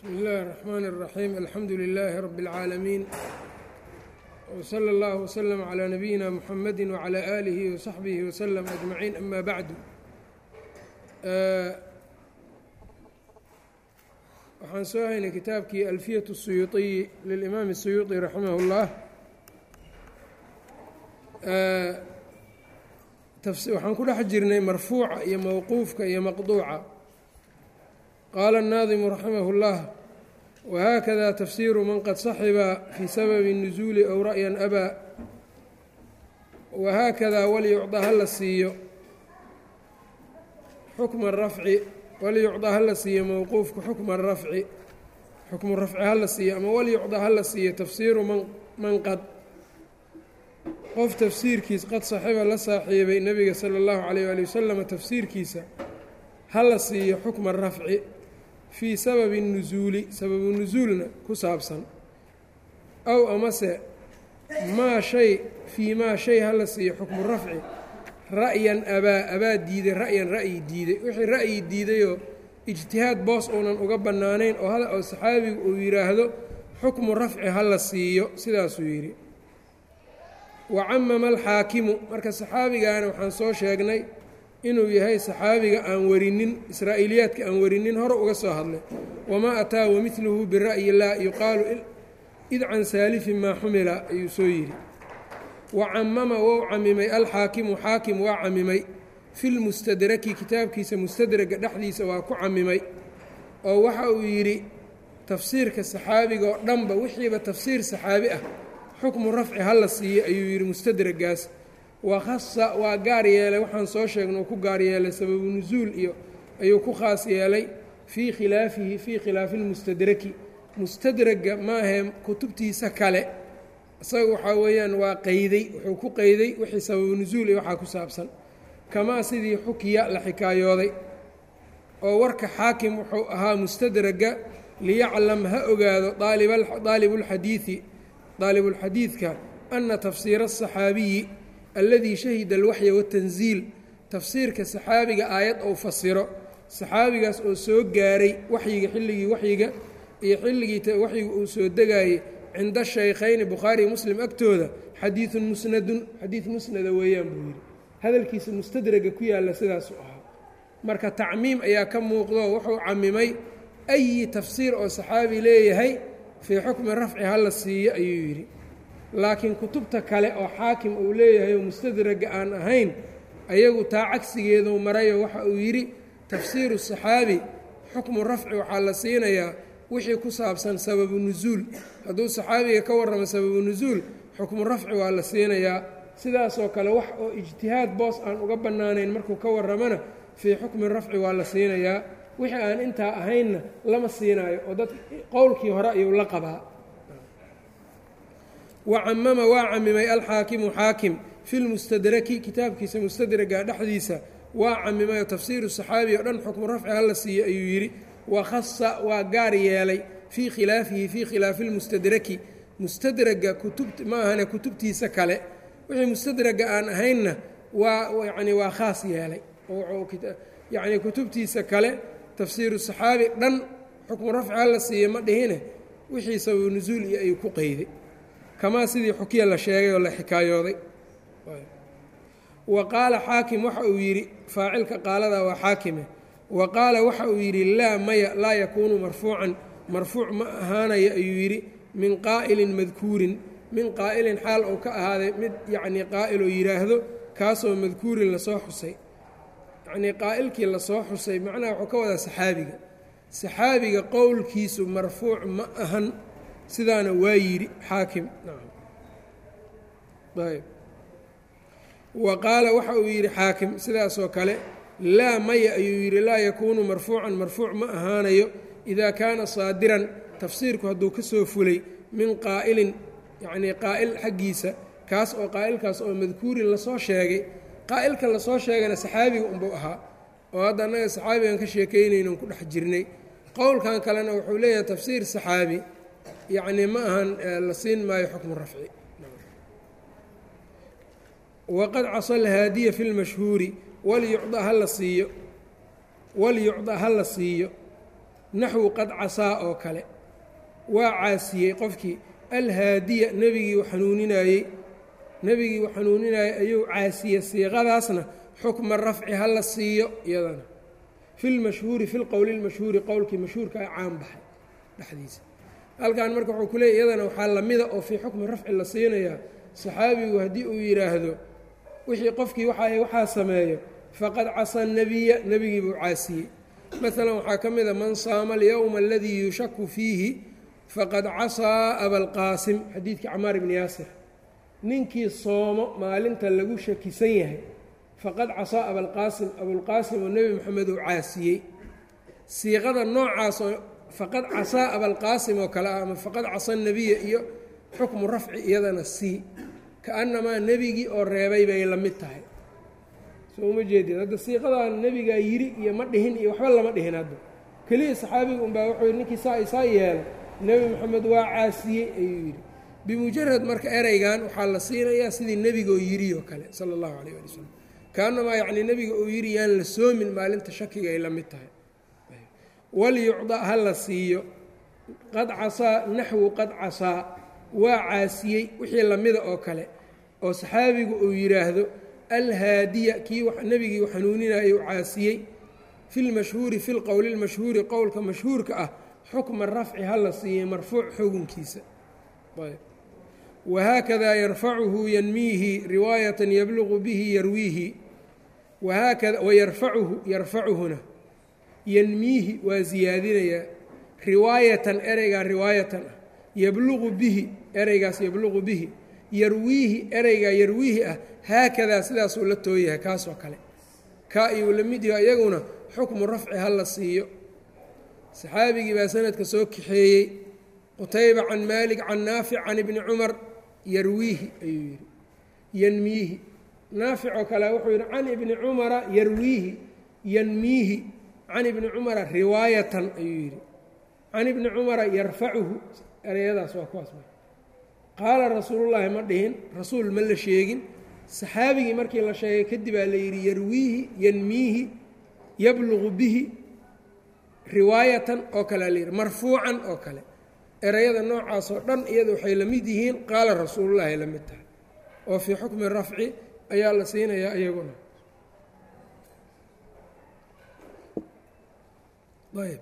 bsmi اllahi الرحmn الرaxيim alxamdu لilaahi rab اlcaalamiin wslى اllah wslm عlى nabiyina mxamadi wعlى alihi وsaxbihi wslm aجmaciin ama bacdu waxaan soo haynay kitaabkii alfiyaة الsuyuuطiyi lilimaam الsuyuuطi raximah اllah waxaan ku dhex jirnay marfuuca iyo mowquufka iyo maqduuca qaala الnaadimu raximah اllah whakada tafsiru man qad saxiba fii sababi nusuuli ow ra'yan abaa wahaakadaa walyucda hala siiyo xukma rafci walyucda hala siiyo mowquufka xukma rafci xukmu rafci hala siiyo ama walyucda hala siiyo tafsiiru man qad qof tafsiirkiis qad saxiba la saaxiibay nebiga sala اllahu alayh ali wasalam tafsiirkiisa hala siiyo xukma rafci fii sababi nusuuli sababu nusuulna ku saabsan aw amase maa shay fii maa shay hala siiyo xukmu rafci ra'yan abaa abaa diiday ra'yan ra'yi diiday wixii ra'yi diidayoo ijtihaad boos uunan uga bannaanayn oo oo saxaabigu uu yidhaahdo xukmu rafci hala siiyo sidaasuu yidhi wa camama alxaakimu marka saxaabigaana waxaan soo sheegnay inuu yahay saxaabiga aan warinin israa'iiliyaadka aan warinin hore uga soo hadlay wamaa ataa wamiluhu bira'yi laa yuqaalu id can saalifin maa xumila ayuu soo yidhi wa camama wou camimay alxaakimu xaakim waa camimay filmustadraki kitaabkiisa mustadraga dhexdiisa waa ku camimay oo waxa uu yidhi tafsiirka saxaabiga oo dhanba wixiiba tafsiir saxaabi ah xukmu rafci hala siiyo ayuu yidhi mustadragaas wakhasa waa gaar yeelay waxaan soo sheegna uu ku gaar yeelay sababu nusuul iyo ayuu ku khaas yeelay fii khilaafihi fii khilaafi lmustadraki mustadraga maahee kutubtiisa kale isaga waxaa weeyaan waa qeyday wuxuu ku qeyday wixii sababu nusuul iyo waxaa ku saabsan kamaa sidii xukiya la xikaayooday oo warka xaakim wuxuu ahaa mustadraga liyaclam ha ogaado aalibulxadiidi daalibulxadiidka ana tafsiira asaxaabiyi alladii shahida alwaxya watanziil tafsiirka saxaabiga aayad ou fasiro saxaabigaas oo soo gaaray waxyiga xilligii waxyiga iyo xilligii waxyiga uu soo degaayey cinda shaykhayni bukhaari muslim agtooda xadiidun musnadun xadiid musnada weeyaan buu yidhi hadalkiisa mustadraga ku yaalla sidaasu ahaa marka tacmiim ayaa ka muuqdo wuxuu camimay ayi tafsiir oo saxaabi leeyahay fii xukmi rafci hala siiyo ayuu yidhi laakiin kutubta kale oo xaakim uu leeyahay oo mustadraga aan ahayn ayagu taa cagsigeeduu marayo waxa uu yidhi tafsiiru saxaabi xukmu rafci waxaa la siinayaa wixii ku saabsan sababu nusuul hadduu saxaabiga ka warramo sababu nusuul xukmu rafci waa la siinayaa sidaasoo kale wax oo ijtihaad boos aan uga bannaanayn markuu ka warramona fii xukmi rafci waa la siinayaa wixii aan intaa ahaynna lama siinaayo oo dad qowlkii hore ayuu la qabaa wacamama waa camimay alxaakimu xaakim fi lmustadraki kitaabkiisa mustadraga dhexdiisa waa camimay oo tafsiiru saxaabi oo dhan xukmu rafci hala siiyo ayuu yidhi wakhasa waa gaar yeelay fii khilaafihi fii khilaafi lmustadraki mustadraga kutub ma ahane kutubtiisa kale wixii mustadraga aan ahaynna waa yani waa khaas yeelay yacnii kutubtiisa kale tafsiiru saxaabi dhan xukmu rafci hala siiyo ma dhihine wixii sababu nusuul iyo ayuu ku qeyday kamaa sidii xukiya la sheegay oo la xikaayooday wa qaala xaakim waxa uu yidhi faacilka qaaladaa waa xaakime wa qaala waxa uu yidhi laa maya laa yakuunu marfuucan marfuuc ma ahaanayo ayuu yidhi min qaa'ilin madkuurin min qaa'ilin xaal uu ka ahaaday mid yacnii qaa'iloo yidhaahdo kaasoo madkuurin lasoo xusay yacnii qaa'ilkii lasoo xusay macnaha wuxuu ka wadaa saxaabiga saxaabiga qowlkiisu marfuuc ma ahan sidaana waa yidhi xaakim ayb wa qaala waxa uu yidhi xaakim sidaasoo kale laa maya ayuu yidhi laa yakuunu marfuucan marfuuc ma ahaanayo idaa kaana saadiran tafsiirku hadduu ka soo fulay min qaa'ilin yacnii qaa'il xaggiisa kaas oo qaa'ilkaas oo madkuurin lasoo sheegay qaa'ilka lasoo sheegana saxaabiga unbuu ahaa oo hadda annaga saxaabigan ka sheekaynaynon ku dhex jirnay qowlkan kalena wuxuu leeyahay tafsiir saxaabi yacnii ma ahan la siin maayo xukmu rafci waqad casa alhaadiya fi lmashhuuri walyucda hala siiyo walyucda ha la siiyo naxwu qad casaa oo kale waa caasiyey qofkii alhaadiya nebigii xanuuninayey nebigii u xanuuninayay ayuu caasiyey siiqadaasna xukma rafci ha la siiyo iyadana fi lmashhuuri fi lqowli lmashhuuri qowlkii mashhuurka a caan baxay dhexdiisa halkan marka wuxuu ku leeyay iyadana waxaa lamida oo fii xukmi rafci la siinayaa saxaabigu haddii uu yidhaahdo wixii qofkii waxa waxaa sameeyo faqad casa nebiya nebigii buu caasiyey maalan waxaa ka mid a man saama alyowma aladii yushaku fiihi faqad casaa abalqaasim xadiidkii camaar ibni yaasir ninkii soomo maalinta lagu shakisan yahay faqad casaa abalqaasim abulqaasim oo nebi moxamed uu caasiyey siiqada noocaasoo faqad casaa abalqaasim oo kale ah ama faqad casa nebiya iyo xukmu rafci iyadana sii kaannamaa nebigii oo reebay bay la mid tahay soo uma jeedid hadda siiqadan nebigaa yiri iyo ma dhihin iyo waxba lama dhihin hadda keliya saxaabiga unbaa wuxuu yidhi ninkii saa isaa yeela nebi moxamed waa caasiyey ayuu yidhi bimujarad marka ereygan waxaa la siinayaa sidii nebigoo yiri oo kale sala allahu calayh ali wasalam kaanamaa yacnii nebiga uu yidhi yaan la soomin maalinta shakiga ay la mid tahay walyucda ha la siiyo qad casaa naxwu qad casaa waa caasiyey wixii lamida oo kale oo saxaabigu uu yidhaahdo alhaadiya kii nebigii u xanuuninayay u caasiyey fi lmashhuuri fi lqowli lmashhuuri qowlka mashhuurka ah xukma rafci ha la siiyey marfuuc xugunkiisa wahaakada yarfacuhu yanmiihi riwaayatan yabluqu bihi yarwiihi wahaakada wayarfacuhu yarfacuhuna yanmiihi waa siyaadinayaa riwaayatan ereygaa riwaayatan ah yabluqu bihi ereygaas yabluqu bihi yarwiihi ereygaa yarwiihi ah haakadaa sidaasuu la tooyahay kaasoo kale kaa iyuu la mid yaho iyaguna xukmu rafci ha la siiyo saxaabigii baa sanadka soo kaxeeyey qutayba can maalik can naafic can ibni cumar yarwiihi ayuu yidhi yanmiihi naafic oo kale wuxuu yidhi can ibni cumara yarwiihi yanmiihi can ibni cumara riwaayatan ayuu yidhi can ibni cumara yarfacuhu ereyadaas waa kuwaas qaala rasuulullaahi ma dhihin rasuul ma la sheegin saxaabigii markii la sheegay kadibaa la yidhi yarwiihi yanmiihi yabluqu bihi riwaayatan oo kalea la yidhi marfuucan oo kale ereyada noocaasoo dhan iyada waxay la mid yihiin qaala rasuulullaahi la mid tahay oo fii xukmi rafci ayaa la siinayaa iyaguna ayb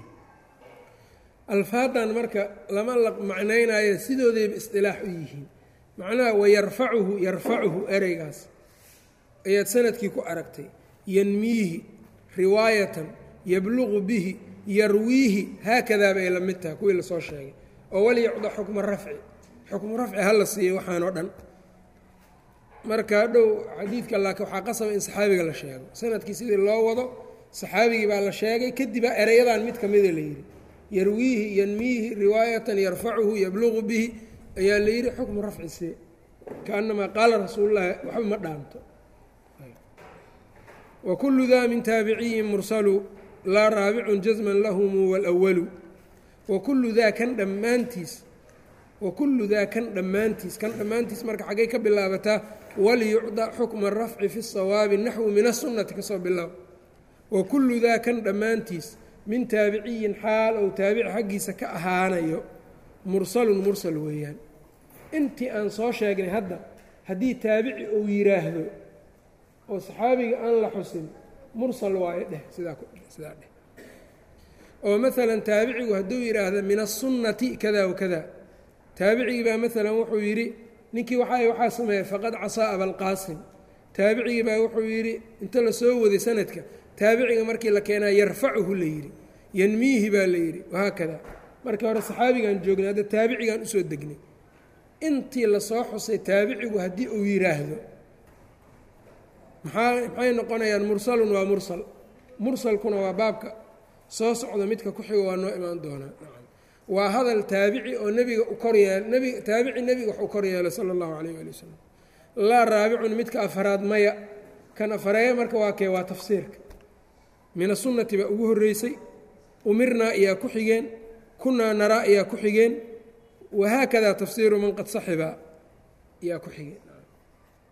alfaadan marka lama la macnaynayo sidoodayba isdilaax u yihiin macnaha wayarfacuhu yarfacuhu ereygaas ayaad sanadkii ku aragtay yanmiihi riwaayatan yabluqu bihi yarwiihi haakadaa bay la mid tahay kuwii lasoo sheegay oo walyucda xukma rafci xukmu rafci ha la siiyo waxaanoo dhan marka dhow xadiidka laakiin waxaa qasaba in saxaabiga la sheego sanadkii sidii loo wado saxaabigii baa la sheegay kadibaa ereyadan mid ka mida la yidhi yarwiihi yanmiihi riwaayatan yarfacuhu yabluqu bihi ayaa la yidhi xukmu rafci see kaanamaa qaala rasuulullaahi waxba ma dhaanto wa kullu daa min taabiciyin mursalu laa raabicun jasman lahumu walawalu wa kullu daa kan dhammaantiis wa kullu daa kan dhammaantiis kan dhammaantiis marka xaggay ka bilaabataa waliyucda xukma rafci fi sawaabi naxwu min asunnati kasoo bilaab wa kullu daa kan dhammaantiis min taabiciyin xaal ou taabici xaggiisa ka ahaanayo mursalun mursal weeyaan intii aan soo sheegnay hadda haddii taabici uu yidhaahdo oo saxaabiga aan la xusin mursal waayo dheh sidaa sidaa dheh oo maalan taabicigu hadduu yidhaahdo min asunnati kada wakada taabicigii baa maalan wuxuu yidhi ninkii waxa waxaa sameeyey faqad casaa abalqaasim taabicigii baa wuxuu yidhi inta la soo waday sanadka taabiciga markii la keenaa yarfacuhu la yidhi yanmiihi baa la yidhi wahaakada markii hore saxaabigaan joognay hadda taabicigaan usoo degnay intii lasoo xusay taabicigu haddii uu yidhaahdo maxaa maxay noqonayaan mursalun waa mursal mursalkuna waa baabka soo socda midka ku xigo waa noo imaan doonaa waa hadal taabici oo nebiga u kor yeel nbi taabici nebiga wax u kor yeelay sala allahu calayh waali wasalam laa raabicun midka afaraad maya kan afareeya marka waa kee waa tafsiirka min asunnati baa ugu horreysay umirnaa iyaa ku xigeen kunaa naraa iyaa ku xigeen wahaakadaa tafsiiru man qad saxiba iyaa ku xigeen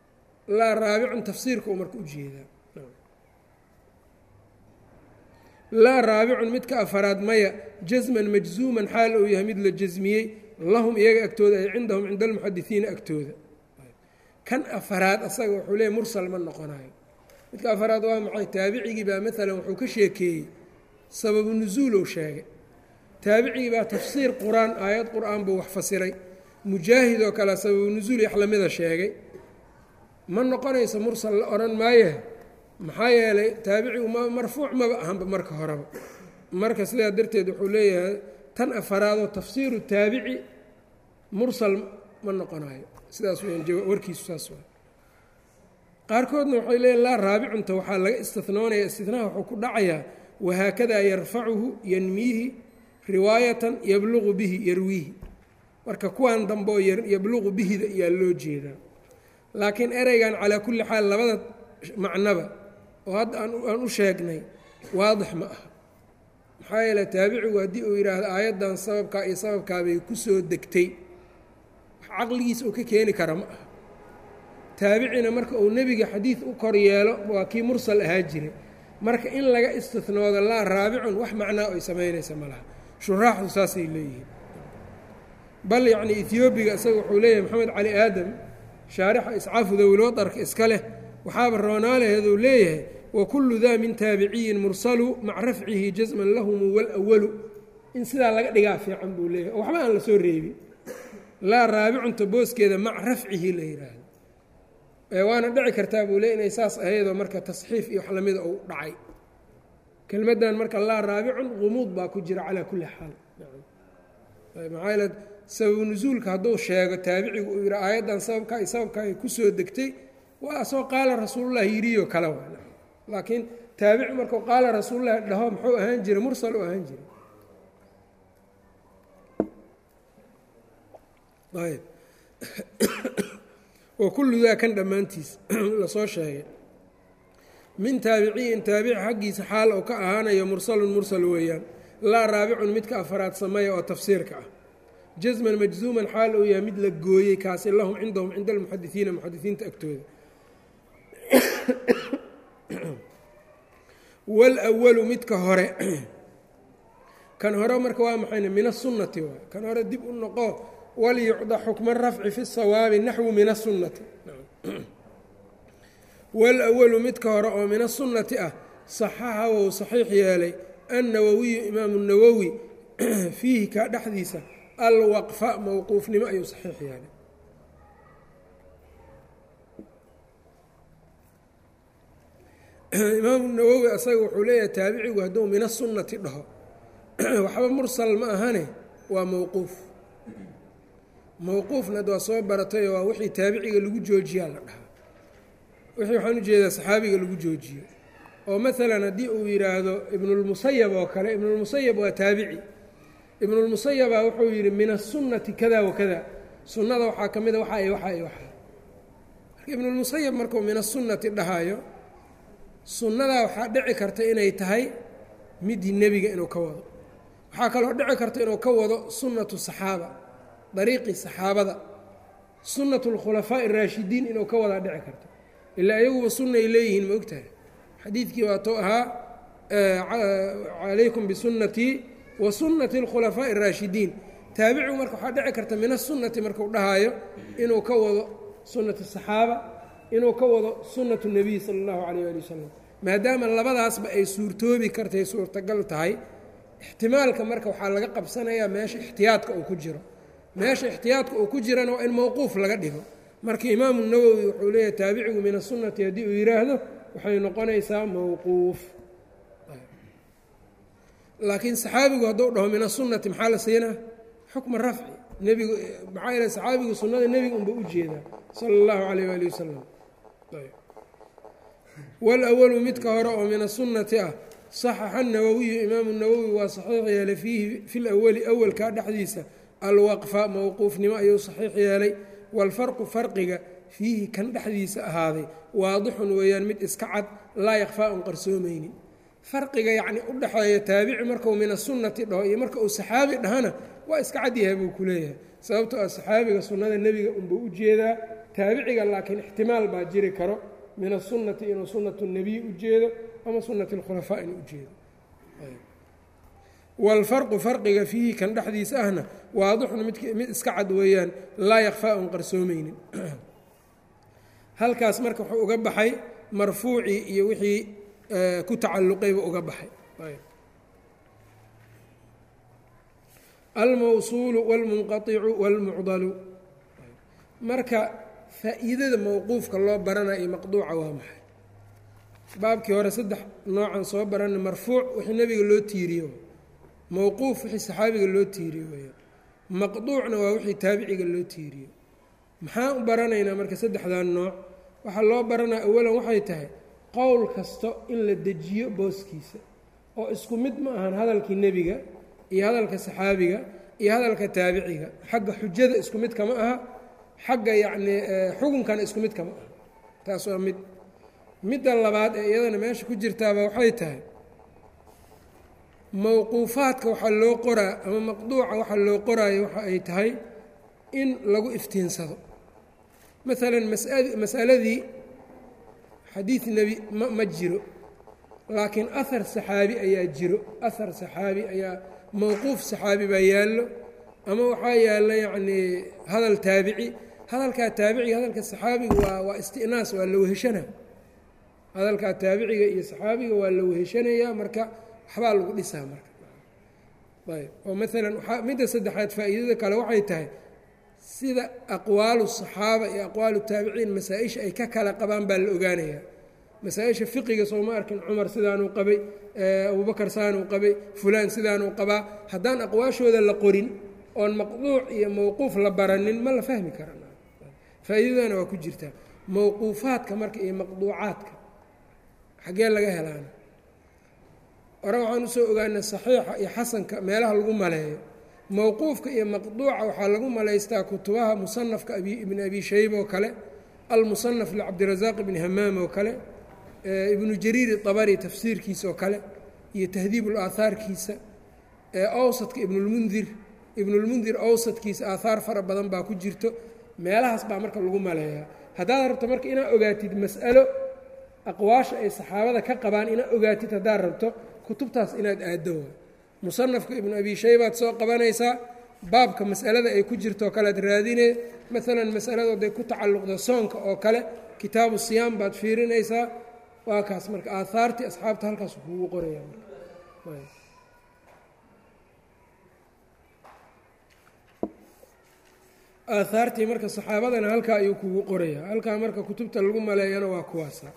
laa raabicun tafsiirka uu marka u jeedaa laa raabicun midka afaraad maya jasman majzuuman xaal uu yahay mid la jasmiyey lahum iyaga agtooda ay cindahum cinda almuxadisiina agtooda kan afaraad asaga wuxuu leeyahy mursal ma noqonayo midka afaraad waa maxay taabicigii baa maalan wuxuu ka sheekeeyey sababu nusuulow sheegay taabicigii baa tafsiir qur-aan aayad qur-aan buu wax fasiray mujaahid oo kale sababu nusuul wax lamida sheegay ma noqonayso mursal la odhan maaye maxaa yeelay taabicigu m marfuuc maba ahanba marka horeba marka sidaa darteed wuxuu leeyahay tan afaraadoo tafsiiru taabici mursal ma noqonayo sidaas weyaan warkiisu saas waa qaarkoodna waxay leeyihin laa raabicunta waxaa laga istinoonaya istinaha wuxuu ku dhacayaa wahaakadaa yarfacuhu yanmiihi riwaayatan yabluqu bihi yarwiihi marka kuwan dambe oo yabluqu bihida ayaa loo jeedaa laakiin ereygan calaa kulli xaal labada macnaba oo hadda aan u sheegnay waadix ma aha maxaa yeele taabicigu haddii uu yidhaahdo aayaddan sababkaa iyo sababkaabay ku soo degtay wax caqligiisa uu ka keeni kara ma aha taabicina marka uu nebiga xadiid u kor yeelo waa kii mursal ahaa jiray marka in laga istinoodo laa raabicun wax macnaa ay samaynaysa ma laha shuraaxdu saasay leeyihiin bal yacni ethoobiga isaga wuxuu leeyahay maxamed cali aadam shaarixa iscaafu dawilwadarka iska leh waxaaba roonaaleheeduu leeyahay wakullu daa min taabiciyin mursalu maca rafcihi jasman lahumu walawalu in sidaa laga dhigaa fiican buu leeyahay oo waxba aan la soo reebin laa raabicunta booskeeda maca rafcihi la yidhaahdo waana dhici kartaa buu leey inay saas ahaydoo marka tasxiif iyo wax lamida uu dhacay kelmaddan marka laa raabicun qumuud baa ku jira calaa kulli xaal maxaa yeele sababu nusuulka hadduu sheego taabicigu uu yidhi aayaddan sababkaa iyo sababkaa ay ku soo degtay waa soo qaala rasuulullah yidhiyo kale wa laakiin taabici markuu qaala rasuulullahi dhaho muxuu ahaan jiray mursal u ahaan jiray ayb wa kullu daa kan dhammaantiis lasoo sheegay min taabiciyin taabici xaggiisa xaal oo ka ahaanayo mursalun mursal weeyaan laa raabicun midka afaraad sameeya oo tafsiirka ah jasman majzuuman xaal uu yahay mid la gooyey kaasi lahum cindahum cinda almuxadisiina muxadisiinta agtooda walawalu midka hore kan hore marka waa maxayne min asunnati waay kan hore dib u noqo walyucda xukma rafci fi sawaabi naxwu min asunnati walawalu midka hore oo min asunnati ah saxaxa wou saxiix yeelay annawowiyu imaamu nawowi fiihi kaa dhexdiisa alwaqfa mowquufnimo ayuu saxiix yeelay imaamu nawowi asaga wuxuu leeyahay taabicigu hadduu min asunnati dhaho waxba mursal ma ahane waa mowquuf mowquufna ad waa soo baratay waa wixii taabiciga lagu joojiyaa la dhahaa wixii waxaan ujeedaa saxaabiga lagu joojiyo oo maalan haddii uu yidhaahdo ibnulmusayab oo kale ibnulmusayab waa taabici ibnulmusayaba wuxuu yidhi min asunnati kada wa kada sunnada waxaa ka mida waxa iyo waxa iyo waxa marka ibnulmusayab markuu min asunnati dhahayo sunnadaa waxaa dhici karta inay tahay midii nebiga inuu ka wado waxaa kaloo dhici karta inuu ka wado sunnatu saxaaba dariiqii saxaabada sunnatu lkhulafaa'i araashidiin inuu ka wadaa dhici karta ilaa iyaguba sunnay leeyihiin ma ogtahay xadiidkii waatou ahaa calaykum bisunnatii wa sunnati alkhulafaa'i araashidiin taabicigu marka waxaa dhici karta min asunnati markuu dhahaayo inuu ka wado sunnat asaxaaba inuu ka wado sunnatu nebiy sala allahu calayh ali wasalam maadaama labadaasba ay suurtoobi kartay suurtagal tahay ixtimaalka marka waxaa laga qabsanayaa meesha ixtiyaadka uu ku jiro meesha ixtiyaadka uu ku jirana waa in mowquuf laga dhigo marka imaamu nawowi wuxuu leeyahay taabicigu min asunnati haddii uu yidhaahdo waxay noqonaysaa mowquuf laakiin saxaabigu hadduu dhaho min asunnati maxaa la siinaa xukma rafci nebigu maxaa yeele saxaabigu sunnada nebiga unba u jeedaa sala allahu calayh waali wasalam walawalu midka hore oo min asunnati ah saxaxa nawowiyu imaamu nawowi waa saxiix yeelay fiihi fi lawali awalkaa dhexdiisa alwaqfa mowquufnimo ayuu saxiix yeelay waalfarqu farqiga fiihi kan dhexdiisa ahaaday waadixun weeyaan mid iska cad laa yakfaa un qarsoomaynin farqiga yacni u dhexeeya taabici markuu min asunnati dhaho iyo marka uu saxaabi dhahana waa iska cad yahay buu ku leeyahay sababtoo ah saxaabiga sunnada nebiga unbuu u jeedaa taabiciga laakiin ixtimaal baa jiri karo min asunnati inuu sunnatu nebiy u jeedo ama sunnati alkhulafaa inuu ujeedo waalfarqu farqiga fiihi kan dhexdiisa ahna waadixun mid mid iska cad weeyaan laa yakfaa un qarsoomaynin halkaas marka wuxuu uga baxay marfuucii iyo wixii ku tacalluqayba uga baxay almawsuulu wاlmunqaicu wاlmucdalu marka faa'iidada mowquufka loo baranayo iyo maqduuca waa maxay baabkii hore saddex noocan soo barana marfuuc wixii nebiga loo tiiriyo mowquuf wixii saxaabiga loo tiiriyo weyaan maqduucna waa wixii taabiciga loo tiiriyo maxaan u baranaynaa marka saddexdan nooc waxaa loo baranaya awalan waxay tahay qowl kasta in la dejiyo booskiisa oo isku mid ma ahan hadalkii nebiga iyo hadalka saxaabiga iyo hadalka taabiciga xagga xujada isku mid kama aha xagga yacnii xukunkana isku mid kama aha taas waa mid midda labaad ee iyadana meesha ku jirtaaba waxay tahay mowquufaadka waxaa loo qoraa ama maqduuca waxaa loo qoraayo waxa ay tahay in lagu iftiinsado maalan masa masaladii xadiid nebi ma ma jiro laakiin ahar saxaabi ayaa jiro ahar saxaabi ayaa mowquuf saxaabi baa yaallo ama waxaa yaalla yacnii hadal taabici hadalkaa taabiciga hadalka saxaabiga waa waa istinaas waa la weheshana hadalkaa taabiciga iyo saxaabiga waa la weheshanayaa marka waxbaa lagu dhisaa marka ayb oo maalan waaa midda saddexaad faa'iidada kale waxay tahay sida aqwaalu saxaaba iyo aqwaalu taabiciin masaa-isha ay ka kala qabaan baa la ogaanayaa masaa-isha fiqiga sooma arkin cumar sidaanuu qabay abubakar saanuu qabay fulaan sidaanuu qabaa haddaan aqwaashooda la qorin oon maqduuc iyo mowquuf la baranin ma la fahmi karan faa'iidadana waa ku jirtaa mowquufaadka marka iyo maqduucaadka xaggee laga helaana hore waxaan usoo ogaanay saxiixa iyo xasanka meelaha lagu maleeyo mowquufka iyo maqduuca waxaa lagu malaystaa kutubaha musanafka ibni abi shayba oo kale almusanaf licabdirasaaq ibni hamaam oo kale ibnu jariir abari tafsiirkiisa oo kale iyo tahdiib ulaahaarkiisa awsadka ibnulmundir ibnulmundir awsadkiisa aahaar fara badan baa ku jirto meelahaas baa marka lagu maleeyaa haddaad rabto marka inaad ogaatid mas'alo aqwaasha ay saxaabada ka qabaan inaad ogaatid haddaad rabto kutubtaas inaad aaddo waa musanafka ibnu abi shaybaad soo qabanaysaa baabka mas'alada ay ku jirto oo kale ad raadinee maalan masaladoodday ku tacalluqda soonka oo kale kitaabu siyaam baad fiirinaysaa waa kaas marka aahaartii asxaabta halkaas kuugu qoraya aahaartii marka saxaabadana halkaa ayuu kugu qorayaa halkaa marka kutubta lagu maleeyana waa kuwaasa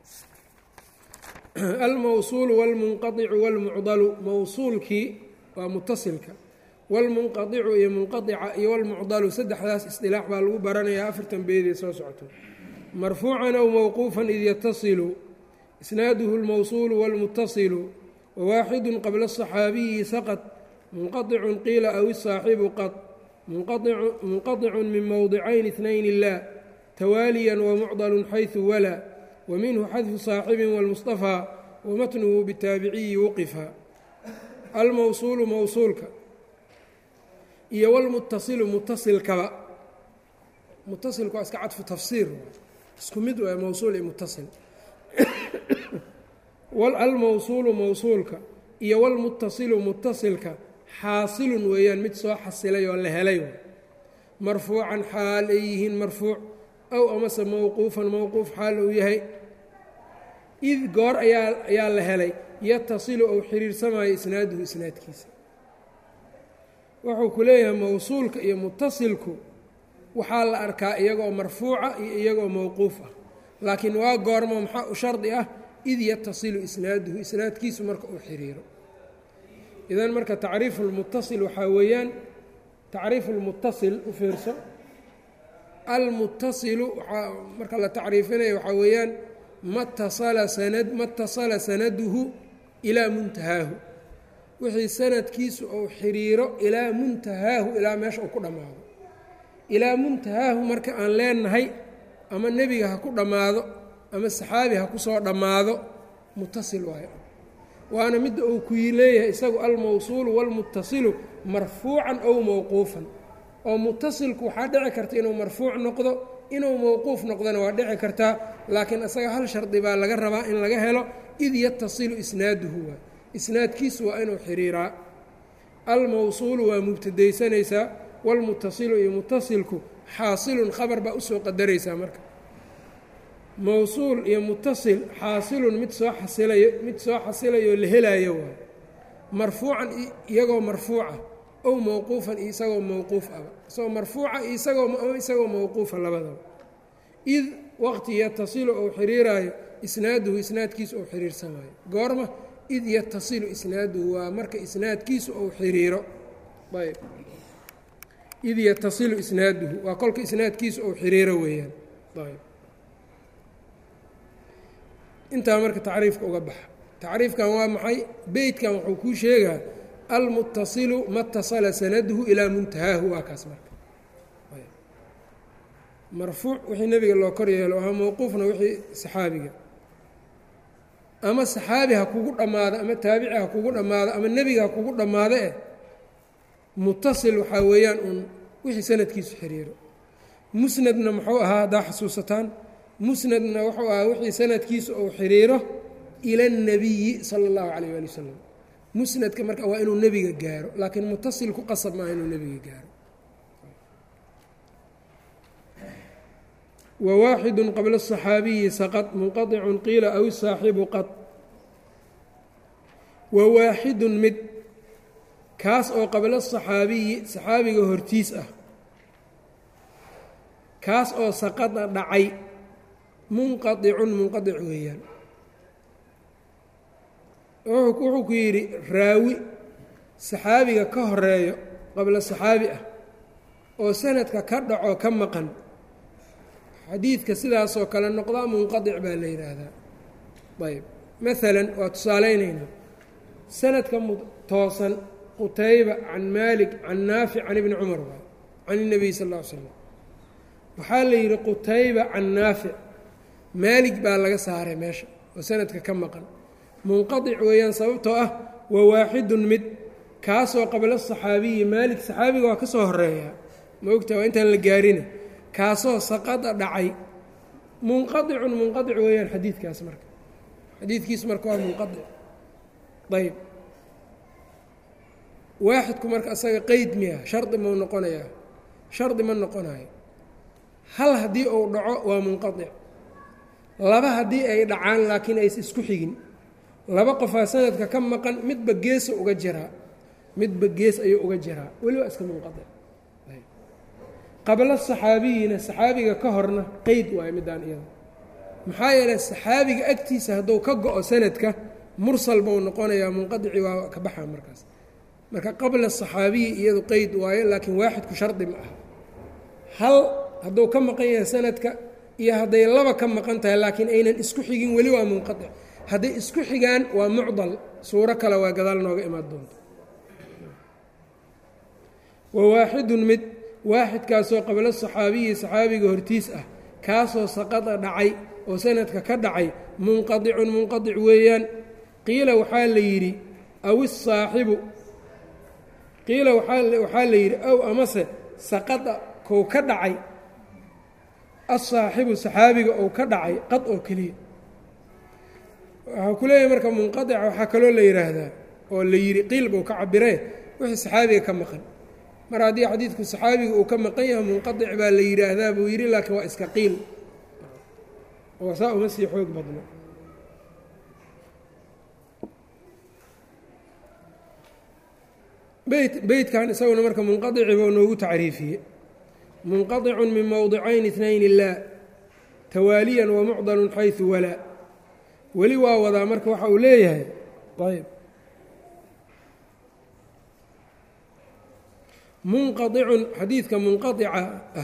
almawsuulu wاlmunqaicu wاlmucdalu mawsuulkii waa mutasilka wاlmunqaicu iyo munqaica iyo wاlmucdalu saddexdaas isdilaax baa lagu baranayaa afartan beedee soo socoto marfuucan aw mawquufan id yatasilu isnaaduhu اlmawsuulu wاlmutasilu wawaaxidu qabla الصaxaabiyi saqط munqaطicu qiila aw isaaxibu qad munqaطicu min mowdicayn اثnayn lah tawaaliya wamucdal xayثu wala wminhu xadfu saaxibi wاlmusطafىa wamatnuhu bitaabiciyi wuqifa almawsuulu mawsuulka iyo wlmutasilu mutasilkaba mutasilku waa iska cadfu tafsiir isku mid waa mawsuul iyo mutasil almawsuulu mawsuulka iyo wlmutasilu mutasilka xaasilun weeyaan mid soo xasilay oo la helay marfuucan xaal ay yihiin marfuuc aw amase mowquufan mowquuf xaal uu yahay id goor ayaa ayaa la helay yatasilu ou xiriirsamayo isnaaduhu isnaadkiisa wuxuu ku leeyahay mawsuulka iyo mutasilku waxaa la arkaa iyagoo marfuuca iyo iyagoo mowquuf ah laakiin waa goormo maxaa u shardi ah id yatasilu isnaaduhu isnaadkiisu marka uu xiriiro idan marka tacriifu lmutasil waxaa weeyaan tacriifu lmutasil u fiirso almutasilu waaa marka la tacriifinaya waxaa weeyaan matasala sanad matasala sanaduhu ilaa muntahaahu wixii sanadkiisu uu xiriiro ilaa muntahaahu ilaa meesha uu ku dhammaado ilaa muntahaahu marka aan leenahay ama nebiga ha ku dhammaado ama saxaabi ha ku soo dhammaado mutasil waayo waana midda uu ku leeyahay isagu almawsuulu wاlmutasilu marfuucan ow mowquufan oo mutasilku waxaa dhici karta inuu marfuuc noqdo inuu mowquuf noqdona waa dhici kartaa laakiin isaga hal shardi baa laga rabaa in laga helo id yatasilu isnaaduhu waa isnaadkiisu waa inuu xiriiraa almawsuulu waa mubtadaysanaysaa wاlmutasilu iyo mutasilku xaasilun khabar baa usoo qadaraysaa marka mawsuul iyo mutasil xaasilun mid soo xasilayo mid soo xasilayoo la helaayo waay marfuucan iyagoo marfuuca ow mowquufan iyo isagoo mowquuf aba isagoo marfuuca iyo isagoo isagoo mowquufa labadaba id waqti yatasilu ou xiriiraayo isnaaduhu isnaadkiisu ou xiriirsamaayo goorma id yatasilu isnaaduhu waa marka isnaadkiisu ou xiriiro ayb id yatasilu isnaaduhu waa kolka isnaadkiisu ou xiriiro weeyaan ayb intaa marka tacriifka uga baxa tacriifkan waa maxay beytkan wuxuu kuu sheegaa almutasilu ma tasala sanaduhu ilaa muntahaahu waa kaas marka marfuuc wixii nebiga loo kor yeelo aha mowquufna wixii saxaabiga ama saxaabi ha kugu dhammaado ama taabici ha kugu dhammaado ama nebiga ha kugu dhammaado eh mutasil waxaa weeyaan uun wixii sanadkiisu xiriiro musnadna muxuu ahaa haddaa xasuusataan musnadna wuxuu ahaa wixii sanadkiisu uu xiriiro ila اnnabiyi sala اllahu calayh waali wasalam musnadka marka waa inuu nebiga gaaro laakiin mutasilku qasab maaha inuu nebiga gaaro wwaaxidu qabla الصaxaabiyi saqط munqaطicu qiila aw saaxibu qad wawaaxidu mid kaas oo qabla الصaxaabiyi saxaabiga hortiis ah kaas oo saqada dhacay munqaطicun munqaطic weeyaan wuxuu ku yidhi raawi saxaabiga ka horeeyo qabla saxaabi ah oo sanadka ka dhaco ka maqan xadiidka sidaasoo kale noqdaa munqadic baa la yidhaahdaa ayb maalan waa tusaalaynaynaa sanadka toosan qutayba can maalik can naafic can ibni cumar waay can اnebiy sal ll ly slam waxaa la yidhi qutayba can naafic maalig baa laga saaray meesha oo sanadka ka maqan munqadic weeyaan sababtoo ah waa waaxidun mid kaasoo qabla saxaabiyi maalik saxaabiga waa ka soo horeeyaa ma ogta waa intaan la gaarina kaasoo saqada dhacay munqadicun munqadic weeyaan xadiidkaas marka xadiidkiis marka waa munqadic ayb waaxidku marka asaga qeyd miya shardi mau noqonayaa shardi ma noqonayo hal haddii uu dhaco waa munqadic laba haddii ay dhacaan laakiin ays isku xigin laba qofaa sanadka ka maqan midba geesa uga jiraa midba gees ayuu uga jiraa weli waa iska munqadic qabla saxaabiyina saxaabiga ka horna qeyd waayo midaan iyada maxaa yeeley saxaabiga agtiisa hadduu ka go-o sanadka mursal buu noqonayaa munqadici waa ka baxaa markaas marka qabla saxaabiyi iyadu qeyd waayo laakiin waaxidku shardi ma aha hal hadduu ka maqan yahay sanadka iyo hadday laba ka maqan tahay laakiin aynan isku xigin weli waa munqadic hadday isku xigaan waa mucdal suuro kale waa gadaal nooga imaan doonta wa waaxidun mid waaxidkaasoo qabla saxaabiyi saxaabiga hortiis ah kaasoo saqada dhacay oo sanadka ka dhacay munqadicun munqadic weeyaan qiila waxaa la yidhi aw isaaxibu qiila waxaa la yidhi ow amase saqada kou ka dhacay asaaxibu saxaabiga ou ka dhacay qad oo keliya waxaa ku leeyahay marka munqadica waxaa kaloo la yidhaahdaa oo la yidhi qiil buu ka cabiree wixii saxaabiga ka maqan mar haddii xadiidku saxaabiga uu ka maqan yahay munqadic baa la yidhaahdaa buu yidhi laakiin waa iska qiil oo saa uma sii xoog badno beyt beytkan isaguna marka munqadici buu noogu tacriifiyey munqadicun min mowdicayn itnayn laa tawaaliyan wamucdalun xaysu walaa weli waa wadaa marka waxa uu leeyahay ayb munqadicun xadiidka munqadica ah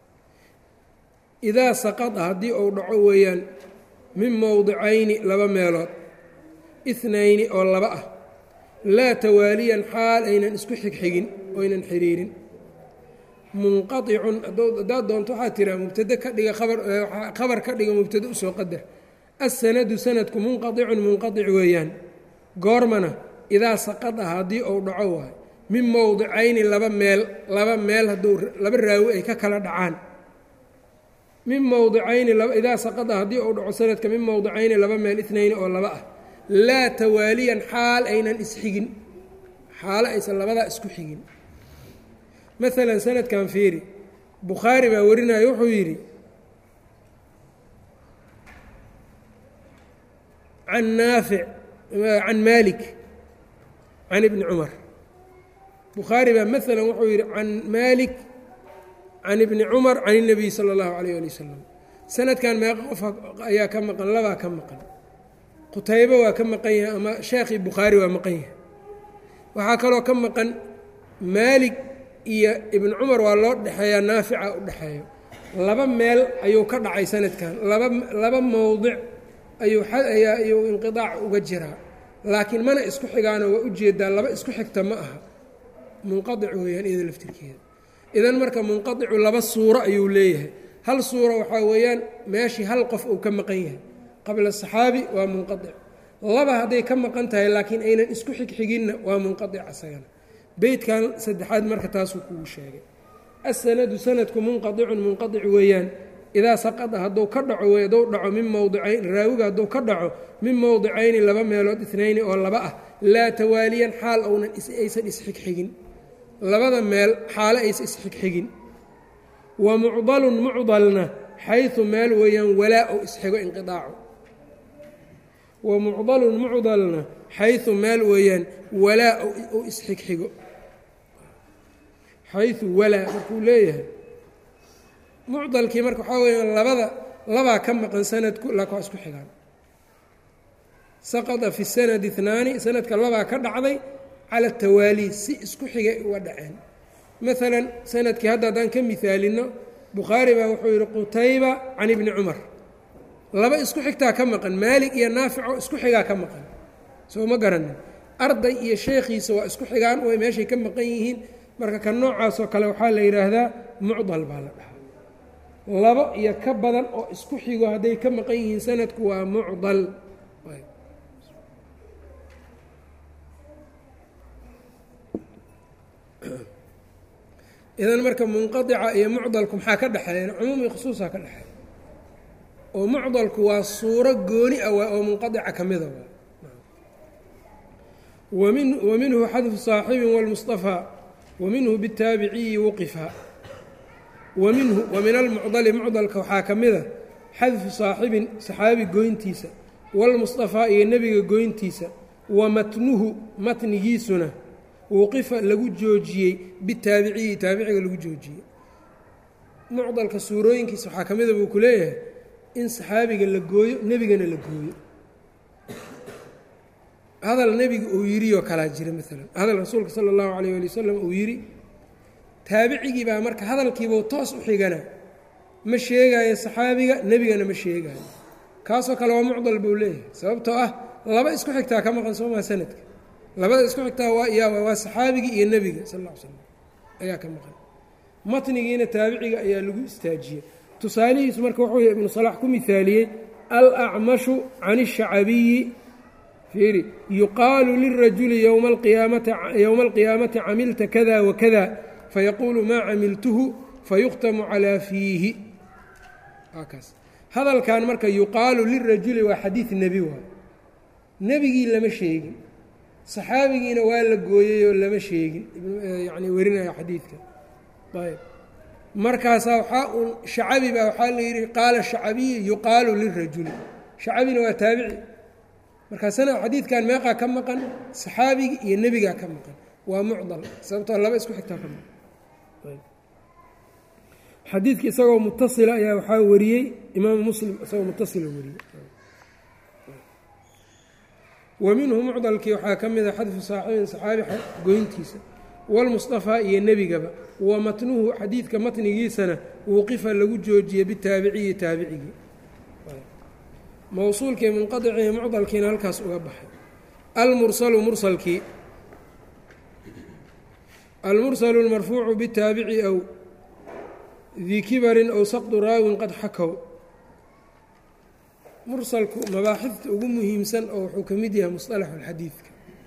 idaa saqada haddii uu dhaco weeyaan min mowdicayni laba meelood itnayni oo laba ah laa tawaaliyan xaal aynan isku xigxigin oynan xiriirin munqaicun haddaad doonto waxaa tiraa mubtade ka dhiga khabar ka dhiga mubtade usoo qadar assanadu sanadku munqaicun munqaic weeyaan goormana idaa saqada haddii uu dhaco waayo min mowdicayni laba meel laba meel hadduu laba raawi ay ka kala dhacaan min mowdicayni idaa saqada haddii uu dhaco sanadka min mowdicayni laba meel itnayni oo laba ah laa tawaaliyan xaal aynan isxigin xaalo aysan labadaa isku xigin maalan sanadkan fiiri bukhaari baa warinaya wuxuu yidhi can naafic can maalik can ibni cumar bukhaari baa maalan wuxuu yidhi can maalik can ibni cumar can الnabiy salى اllahu alayh ali wasalam sanadkan meeqa qof ayaa ka maqan labaa ka maqan qutaybo waa ka maqan yahay ama sheekhii bukhaari waa maqan yahay waxaa kaloo ka maqan maalig iyo ibn cumar waa loo dhexeeyaa naafica u dhexeeyo laba meel ayuu ka dhacay sanadkan laba laba mowdic ayuu ayaa ayuu inqiaac uga jiraa laakiin mana isku xigaano waa ujeedaa laba isku xigta ma aha munqaic weeyaan iyada laftirkeeda idan marka munqaicu laba suuro ayuu leeyahay hal suuro waxaa weeyaan meeshii hal qof uu ka maqan yahay qabla saxaabi waa munqaic laba hadday ka maqan tahay laakiin aynan isku xigxiginna waa munqaic asagana beytkan saddexaad marka taasuu kugu sheegay asanadu sanadku munqaicun munqaic weeyaan idaa saqada hadduu ka dhaco wey hadduu dhaco min mowdicayn raawiga hadduu ka dhaco min mowdicayni laba meelood itnayni oo laba ah laa tawaaliyan xaal ounan aysan isxigxigin labada meel xaalo aysan isxigxigin wa mucdalun mucdalna xaysu meel weeyaan walaa ou isxigo inqiaacu wa mucdalun mucdalna xaysu meel weeyaan walaa ou isxigxigo xayu walaa markuu leeyahay mucdalkii marka waxaa weyaan labada labaa ka maqan sanadku laakin waa isku xigaan saqada fi sanadi اثnaani sanadka labaa ka dhacday cala tawaali si isku xigay uga dhaceen maalan sanadkii hadda haddaan ka mihaalino bukhaari baa wuxuu yihi qutayba can ibni cumar laba isku xigtaa ka maqan maalig iyo naafico isku xigaa ka maqan soo ma garanin arday iyo sheekhiisa waa isku xigaan way meeshay ka maqan yihiin marka ka noocaasoo kale waxaa la yidhaahdaa mucdal baa la dhahaa labo iyo ka badan oo isku xigo hadday ka maqan yihiin sanadku waa mucdal idan marka munqadica iyo mucdalku maxaa ka dhexeeya cumuum iyo khusuusaa ka dhexeeya oo mucdalku waa suuro gooni ah waa oo munqadica ka mida waa wamin wa minhu xadfu saaxibin wاlmusطafaa wa minhu bitaabiciyi wuqifa wa minhu wa min almucdali mucdalka waxaa ka mida xadfu saaxibin saxaabi goyntiisa wاlmusطafaa iyo nebiga goyntiisa wa matnuhu matnigiisuna wuqifa lagu joojiyey bitaabiciyi taabiciga lagu joojiyey mucdalka suurooyinkiisa waxaa ka mida buu ku leeyahay in saxaabiga la gooyo nebigana la gooyo hadal nebiga uu yidhi oo kalaa jira maalan hadal rasuulka sala allahu alayh ali wasalam uu yidhi taabicigii baa marka hadalkiibuu toos u xigana ma sheegaayo saxaabiga nebigana ma sheegaayo kaasoo kale waa mucdal buu leeyahay sababtoo ah laba isku xigtaa ka maqan soomaa sanadka labada isku xigtaa waa yaa waa saxaabigii iyo nebiga sal ll ly slam ayaa ka maqan matnigiina taabiciga ayaa lagu istaajiyey tusaalihiisu marka wuxuu ibnu salax ku mihaaliyey alacmashu can الshacabiyi fiiri yuqaalu lirajuli yowma alqiyaamati camilta kada wakada fayaquulu maa camiltuhu fayukhtamu calaa fiihi kaas hadalkan marka yuqaalu lirajuli waa xadiid nebi waay nebigii lama sheegin saxaabigiina waa la gooyeyoo lama sheegin yani werinaya xadiidka ayb markaasaa waxaa un shacabi baa waxaa la yidhi qaala shacabiyi yuqaalu lirajuli shacabina waa taabici markaasana xadiidkan meeqaa ka maqan saxaabigi iyo nebigaa ka maqan waa mucdal sababtoo laba isku xigtaa ka maqan xadiidka isagoo mutasila ayaa waxaa wariyey imaamu muslim isagoo mutasila wariyey wa minhu mucdalkii waxaa ka mida xadfu saaxibin saxaabi goyntiisa wاlmusطafaa iyo nebigaba wa matnuhu xadiidka matnigiisana wuqifa lagu joojiyey bitaabiciyi taabicigii mowsuulkii munqadicii mucdalkiina halkaas uga baxay almursalu mursalkii almursalu اlmarfuucu bitaabici aw dii kibarin aw saqdu raawin qad xakow mursalku mabaaxifta ugu muhiimsan oo wuxuu ka mid yahay musطalaxu اlxadiidka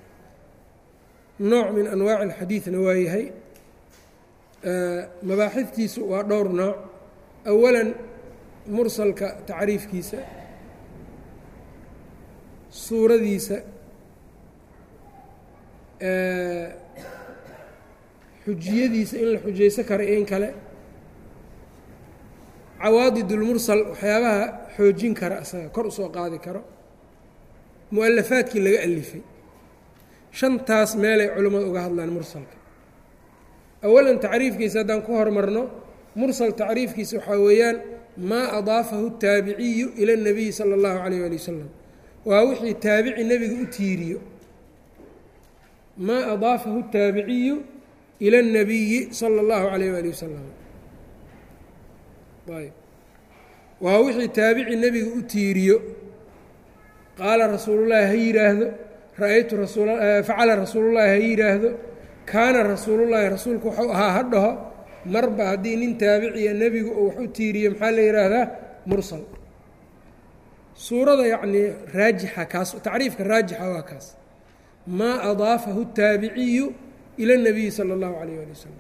nooc min anwaaci اlxadiidna waa yahay mabaaxiftiisu waa dhowr nooc awalan mursalka tacriifkiisa suuradiisa xujiyadiisa in la xujayso karo iyo in kale cawaadidulmursal waxyaabaha xoojin kara asaga kor usoo qaadi karo mu-alafaadkii laga alifay shantaas meelay culimmadu uga hadlaan mursalka awalan tacriifkiisa haddaan ku hormarno mursal tacriifkiisa waxaa weeyaan maa adaafahu taabiciyu ila اnabiyi sala اllahu calayh ali wasalam waa wixii taabici nebiga u tiiriyo maa adaafahu taabiciyu ila اnabiyi sala اllahu calayh ali wasalam ayb waa wixii taabici nebiga u tiiriyo qaala rasuulullahi ha yidhaahdo ra-aytu rasuulfacala rasuulullahi ha yidhaahdo kaana rasuulullaahi rasuulku waxuu ahaa ha dhaho marba haddii nin taabiciya nebigu uu wax u tiiriyo maxaa la yidhaahdaa mursal suurada yacnii raajixa kaas tacriifka raajixa waa kaas maa adaafahu taabiciyu ila اnabiyi sala اllahu calayh ali wasalam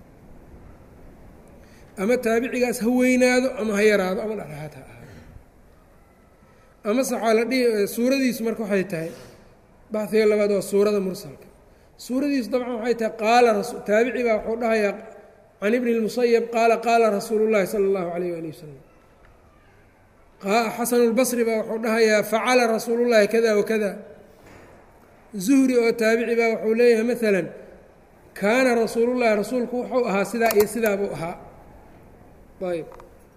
ama taabicigaas ha weynaado ama ha yaraado ama dhexdhexaad ha ahaado amase waxaa la dhihi suuradiisu marka waxay tahay baxiga labaad waa suurada mursalka suuradiisu dabcan waxay tahay qaala taabici baa wuxuu dhahayaa can ibni اlmusayab qaala qaala rasuulu llahi sala اllahu calayh ali wasalam xasan اlbasri baa wuxuu dhahayaa facala rasuulu llahi kada wakada zuhri oo taabici baa wuxuu leeyahay maala kaana rasuulu llahi rasuulku wuxuu ahaa sidaa iyo sidaa buu ahaa ayb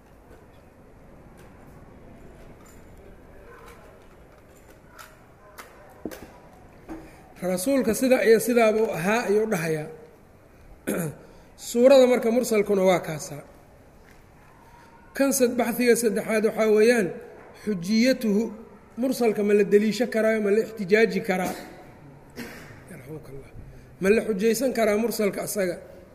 rasuulka sidaa iyo sidaabuu ahaa ayuu dhahayaa suurada marka mursalkuna waa kaasaa kan baxiga saddexaad waxaa weeyaan xujiyatuhu mursalka ma la deliisho karaayo ma la ixtijaaji karaa yarxamka allah ma la xujaysan karaa mursalka asaga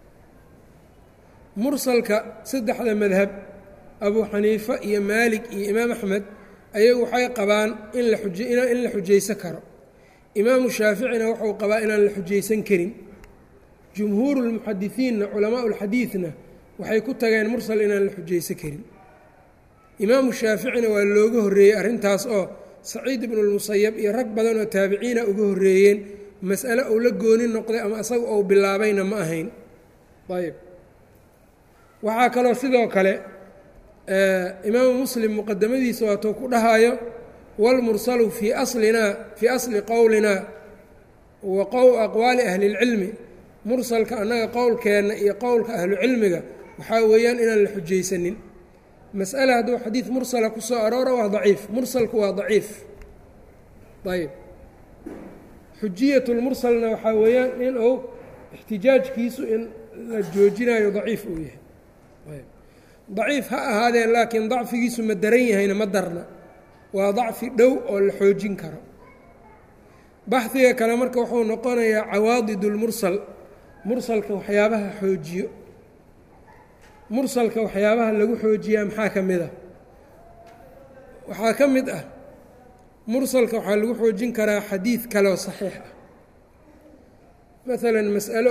mursalka saddexda madhab abuu xaniifa iyo maalik iyo imaam axmed ayagu waxay qabaan in la in la xujaysan karo imaamu shaaficina wuxuu qabaa inaan la xujaysan karin jumhuuru lmuxadisiinna culamaau lxadiidna waxay ku tageen mursal inaan la xujaysan karin imaamu shaaficina waa looga horreeyey arrintaas oo saciid ibnulmusayab iyo rag badan oo taabiciina uga horreeyeen mas'ale uu la gooni noqday ama isaga ou bilaabayna ma ahayn ayb waxaa kaloo sidoo kale imaamu muslim muqadamadiisa waatuu ku dhahayo wاlmursalu fii aslinaa fii asli qowlina wa aqwaali ahli اlcilmi mursalka annaga qowlkeenna iyo qowlka ahlucilmiga waxaa weeyaan inaan la xujaysanin mas'ale hadduu xadiid mursala ku soo aroora waa daciif mursalku waa daciif ayb xujiyat lmursalna waxaa weeyaan in uu ixtijaajkiisu in la joojinayo daciif uu yahay ayb daciif ha ahaadeen laakiin dacfigiisu ma daran yahayna ma darna waa dacfi dhow oo la xoojin karo baxdiga kale marka wuxuu noqonayaa cawaadid اlmursal mursalka waxyaabaha xoojiyo mursalka waxyaabaha lagu xoojiyaa maxaa ka mid ah waxaa ka mid ah mursalka waxaa lagu xoojin karaa xadiid kaleoo saxiix ah maalan mas'alo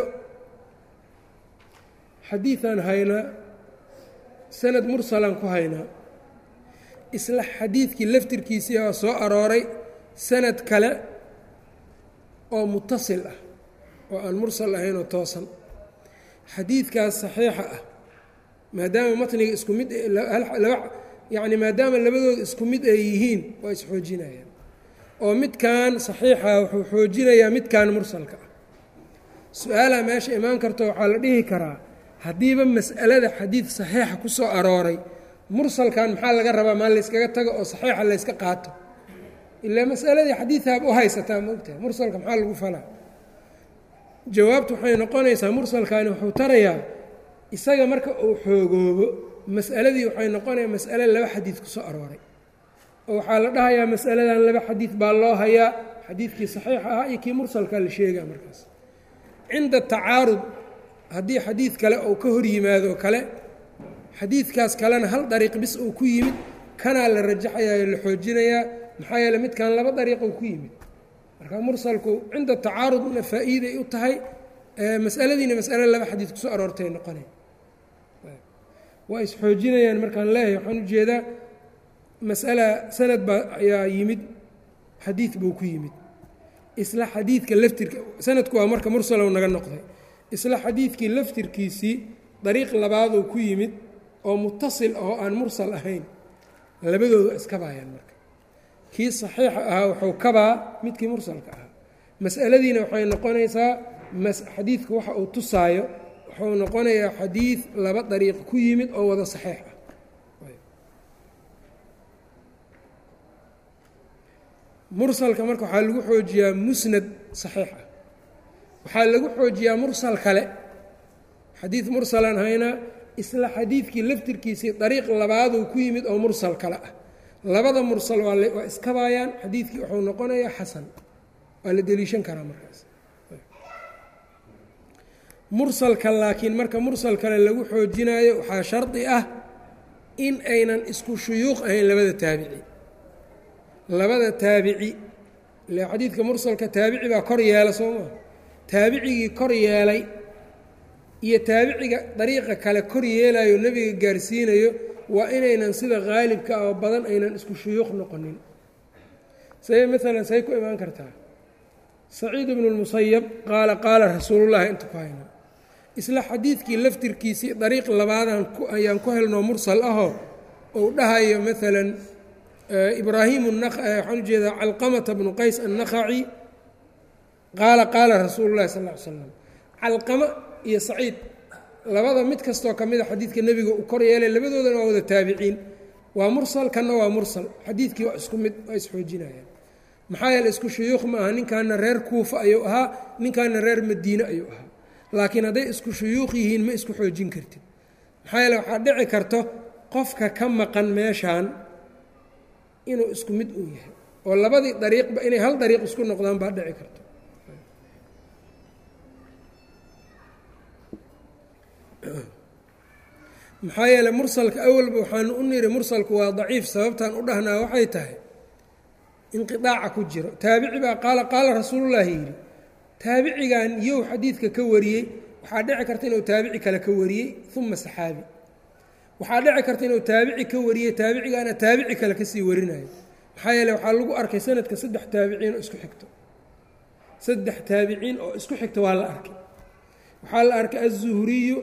xadiidan haynaa sanad mursalaan ku haynaa isla xadiidkii laftirkiisii waa soo arooray sanad kale oo mutasil ah oo aan mursal ahayn oo toosan xadiidkaas saxiixa ah maadaama matniga isku mid yacni maadaama labadooda isku mid ay yihiin waa isxoojinayaan oo midkan saxiixa wuxuu xoojinayaa midkan mursalka ah su-aalaha meesha imaan karto waxaa la dhihi karaa haddiiba mas'alada xadiid saxiixa ku soo arooray mursalkan maxaa laga rabaa maa layskaga tago oo saxiixa layska qaato ilaa masaladii xadiidaaba u haysataa maogtahay mursalka maxaa lagu falaa jawaabtu waxay noqonaysaa mursalkani wuxuu tarayaa isaga marka uu xoogoobo mas'aladii waxay noqonaya mas'ale laba xadiid ku soo arooray oo waxaa la dhahayaa mas'aladan laba xadiid baa loo hayaa xadiidkii saxiixa ahaa iyo kii mursalkaa la sheegaa markaas cinda tacaarud haddii xadiid kale uu ka hor yimaado kale xadiidkaas kalena hal dariiq bis uu ku yimid kanaa la rajaxayaa la xoojinayaa maxaa yeele midkan laba dariiqou ku yimid marka mursalku cinda tacaarudna faa'iiday u tahay masaladiina masale laba xadiid kusoo aroortay noqonay waa isxoojinayaan markaan leeyahay waxaan ujeedaa mas'ala sanad baa ayaa yimid xadiid buu ku yimid isla xadiidka laftirka sanadku waa marka mursalow naga noqday isla xadiidkii laftirkiisii dariiq labaaduu ku yimid oo mutasil oo aan mursal ahayn labadooda iskabaayaan marka kii saxiixa ahaa wuxuu kabaa midkii mursalka ahaa mas'aladiina waxay noqonaysaa xadiidku waxa uu tusaayo wuxuu noqonayaa xadiid laba dariiq ku yimid oo wada saxiix ah mursalka marka waxaa lagu xoojiyaa musnad saxiix ah waxaa lagu xoojiyaa mursal kale xadiid mursalaan haynaa isla xadiidkii laftirkiisii dariiq labaaduu ku yimid oo mursal kale ah labada mursal waa iskabaayaan xadiidkii wuxuu noqonayaa xasan waa la deliishan karaa markaas mursalka laakiin marka mursal kale lagu xoojinaayo waxaa shardi ah in aynan isku shuyuuq ahayn labada taabici labada taabici ile xadiidka mursalka taabici baa kor yeela soo maa taabicigii kor yeelay iyo taabiciga dariiqa kale kor yeelayo nebiga gaarsiinayo waa inaynan sida qaalibka ah oo badan aynan isku shuyuuq noqonin say maalan say ku imaan kartaa saciid bnu lmusayab qaala qaala rasuulullahi inta ku hayna isla xadiidkii laftirkiisii dariiq labaadaan ayaan ku helnoo mursal ahoo ou dhahayo maalan ibraahim waxaan ujeedaa calqamata bnu qays annakhaci qaala qaala rasuulu llahi sal ll ly slam calqama iyo saciid labada mid kastoo ka mida xadiidka nebiga uu kor yeelay labadoodana waa wada taabiciin waa mursal kanna waa mursal xadiidkii waa isku mid waa isxoojinayaan maxaa yeele isku shuyuuq ma aha ninkaana reer kuufa ayuu ahaa ninkaana reer madiine ayuu ahaa laakiin hadday isku shuyuuq yihiin ma isku xoojin kartid maxaa yeele waxaa dhici karto qofka ka maqan meeshaan inuu isku mid uu yahay oo labadii dariiqba inay hal dariiq isku noqdaan baa dhici karto maxaa yeele mursalka awalba waxaanu u niri mursalku waa daciif sababtaan u dhahnaa waxay tahay inqiaaca ku jiro taabici baa qaala qaala rasuulullaahi yidhi taabicigan yow xadiidka ka wariyey waxaa dhici karta inuu taabici kale ka wariyey uma saxaabi waxaa dhici karta inuu taabici ka wariyey taabicigaana taabici kale kasii warinayo maxaa yeele waxaa lagu arkay sanadka saddex taabiciin oo isku xigto saddex taabiciin oo isku xigta waa la arkay waxaa la arkay aلzuhriyu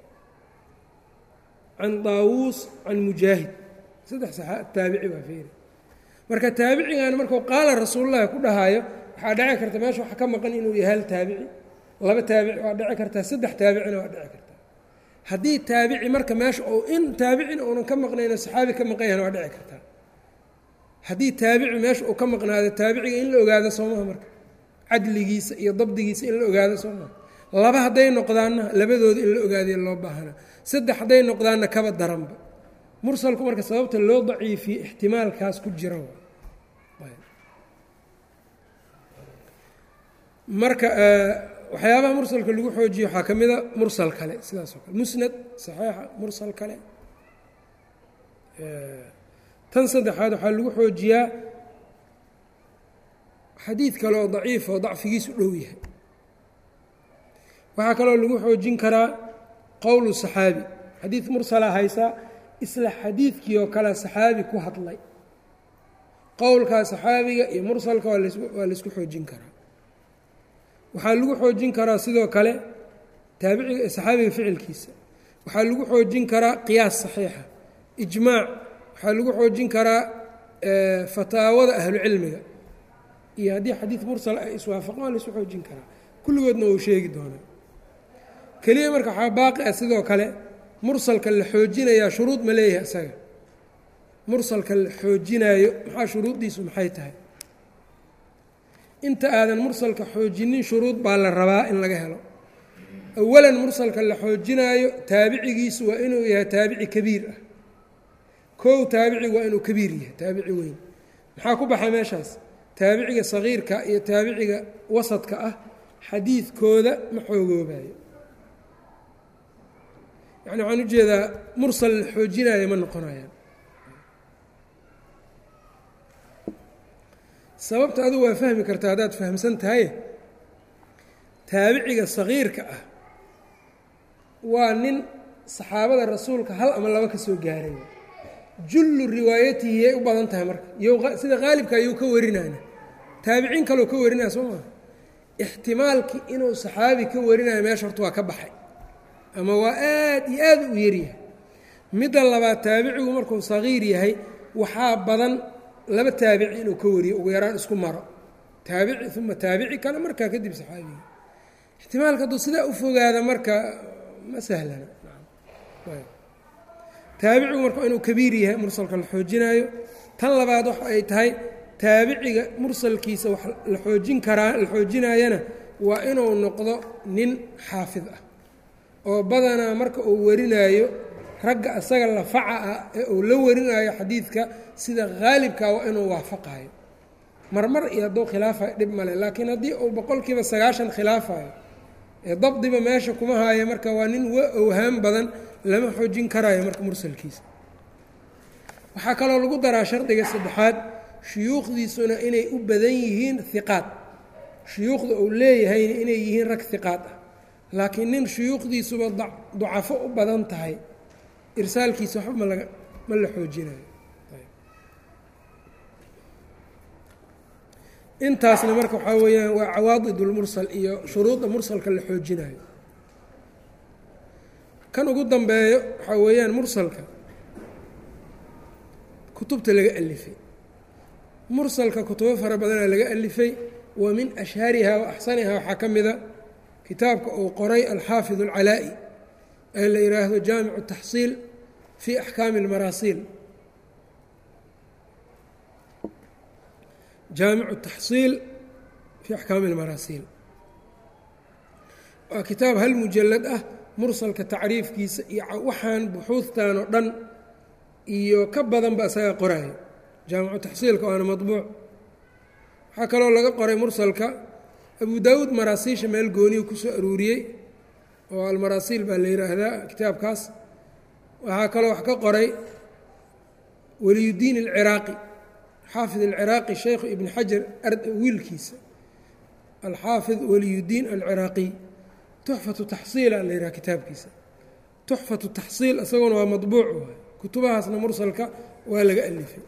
can daawuus can mujaahid saddex taabici waa feeri marka taabicigan markuu qaala rasuulullahi ku dhahaayo waxaa dhici karta meesha waxa ka maqan inuu yahay hal taabici laba taabici waa dhici kartaa saddex taabicina waa dhici kartaa haddii taabici marka meesha ou in taabicina uunan ka maqnayno saxaabi ka maqan yahana waa dhici kartaa haddii taabici meesha uu ka maqnaado taabiciga in la ogaado soomaha marka cadligiisa iyo dabdigiisa in la ogaado soomaha laba hadday noqdaanna labadooda in la ogaadiya loo baahana saddex hadday noqdaanna kaba daranba mursalku marka sababta loo daciifiye ixtimaalkaas ku jira marka waxyaabaha mursalka lagu xoojiye waxaa ka mida mursal kale sidaas oo kale musnad saxiixa mursal kale tan saddexaad waxaa lagu xoojiyaa xadiid kale oo daciif oo dacfigiisu dhow yahay waxaa kaloo lagu xoojin karaa qowlu saxaabi xadiid mursala haysaa isla xadiidkii oo kale saxaabi ku hadlay qowlkaa saxaabiga iyo mursalka waa laysku xoojin karaa waxaa lagu xoojin karaa sidoo kale taabiciga saxaabiga ficilkiisa waxaa lagu xoojin karaa qiyaas saxiixa ijmaac waxaa lagu xoojin karaa fataawada ahlucilmiga iyo haddii xadiid mursal ay iswaafaqaan waa laysu xoojin karaa kulligoodna wuu sheegi doonaa keliya marka waxaa baaqi ah sidoo kale mursalka la xoojinayaa shuruud ma leeyahay isaga mursalka la xoojinaayo maxaa shuruuddiisu maxay tahay inta aadan mursalka xoojinin shuruud baa la rabaa in laga helo awalan mursalka la xoojinaayo taabicigiisu waa inuu yahay taabici kabiir ah kow taabicigu waa inuu kabiir yahay taabici weyn maxaa ku baxay meeshaas taabiciga sagiirka iyo taabiciga wasadka ah xadiidkooda ma xoogoobayo yani waxaan ujeedaa mursal la xoojinaayo ma noqonayaan sababta adugu waa fahmi kartaa haddaad fahamsan tahay taabiciga sagiirka ah waa nin saxaabada rasuulka hal ama laba ka soo gaaray jullu riwaayatihi yay u badan tahay marka sida qaalibka ayuu ka warinayna taabiciin kaloo ka warinaya soo maa ixtimaalkii inuu saxaabi ka warinayo meesha horta waa ka baxay ama waa aad iyo aad u yaryahay midda labaad taabicigu markuu sagiir yahay waxaa badan laba taabici inuu ka wariyo ugu yaraan isku maro taabici uma taabici kale markaa kadib saxaabiga ixtimaalka hadduu sidaa u fogaada marka ma sahlana taabicigu marka inuu kabiir yahay mursalka la xoojinaayo tan labaad waxa ay tahay taabiciga mursalkiisa wax la xoojin karaa la xoojinaayana waa inuu noqdo nin xaafid ah oo badanaa marka uu warinaayo ragga asaga lafaca ah ee uu la warinaayo xadiidka sida haalibka waa inuu waafaqayo marmar iyo hadduu khilaafayo dhib male laakiin haddii uu boqolkiiba sagaashan khilaafayo ee dabdiba meesha kuma haayo marka waa nin wa owhaan badan lama xoojin karaayo marka mursalkiisa waxaa kaloo lagu daraa shardiga saddexaad shuyuukhdiisuna inay u badan yihiin hiqaad shuyuukhda uu leeyahayna inay yihiin rag hiqaad ah laakiin nin shuyuukhdiisuba ducafo u badan tahay irsaalkiisa waxba ma laga ma la xoojinayo intaasna marka waxaa weeyaan waa cawaadid ulmursal iyo shuruudda mursalka la xoojinayo kan ugu dambeeyo waxaa weeyaan mursalka kutubta laga alifay mursalka kutubo fara badanaa laga alifay wa min ashhariha wa axsaniha waxaa ka mida kitaabka uu qoray alxaafid alcalaa'i ee la yidhaahdo jaamicu taxsiil fii axkaami اlmaraasiil jaamicu taxsiil fii axkaami اlmaraasiil waa kitaab hal mujalad ah mursalka tacriifkiisa iyo waxaan buxuudtan oo dhan iyo ka badanba isaga qoraayo jaamicu taxsiilka waana maطbuuc waxaa kaloo laga qoray mursalka abu daawuud maraasiisha meel gooniyu kusoo aruuriyey oo almaraasiil baa la yidhaahdaa kitaabkaas waxaa kaloo wax ka qoray waliyudiin alciraaqi xaafid alciraaqi sheykhu ibn xajar wiilkiisa alxaafid waliyudiin alciraaqiy tuxfatu taxsiila la yidhaha kitaabkiisa tuxfatu taxsiil isaguna waa maطbuuc waay kutubahaasna mursalka waa laga alifay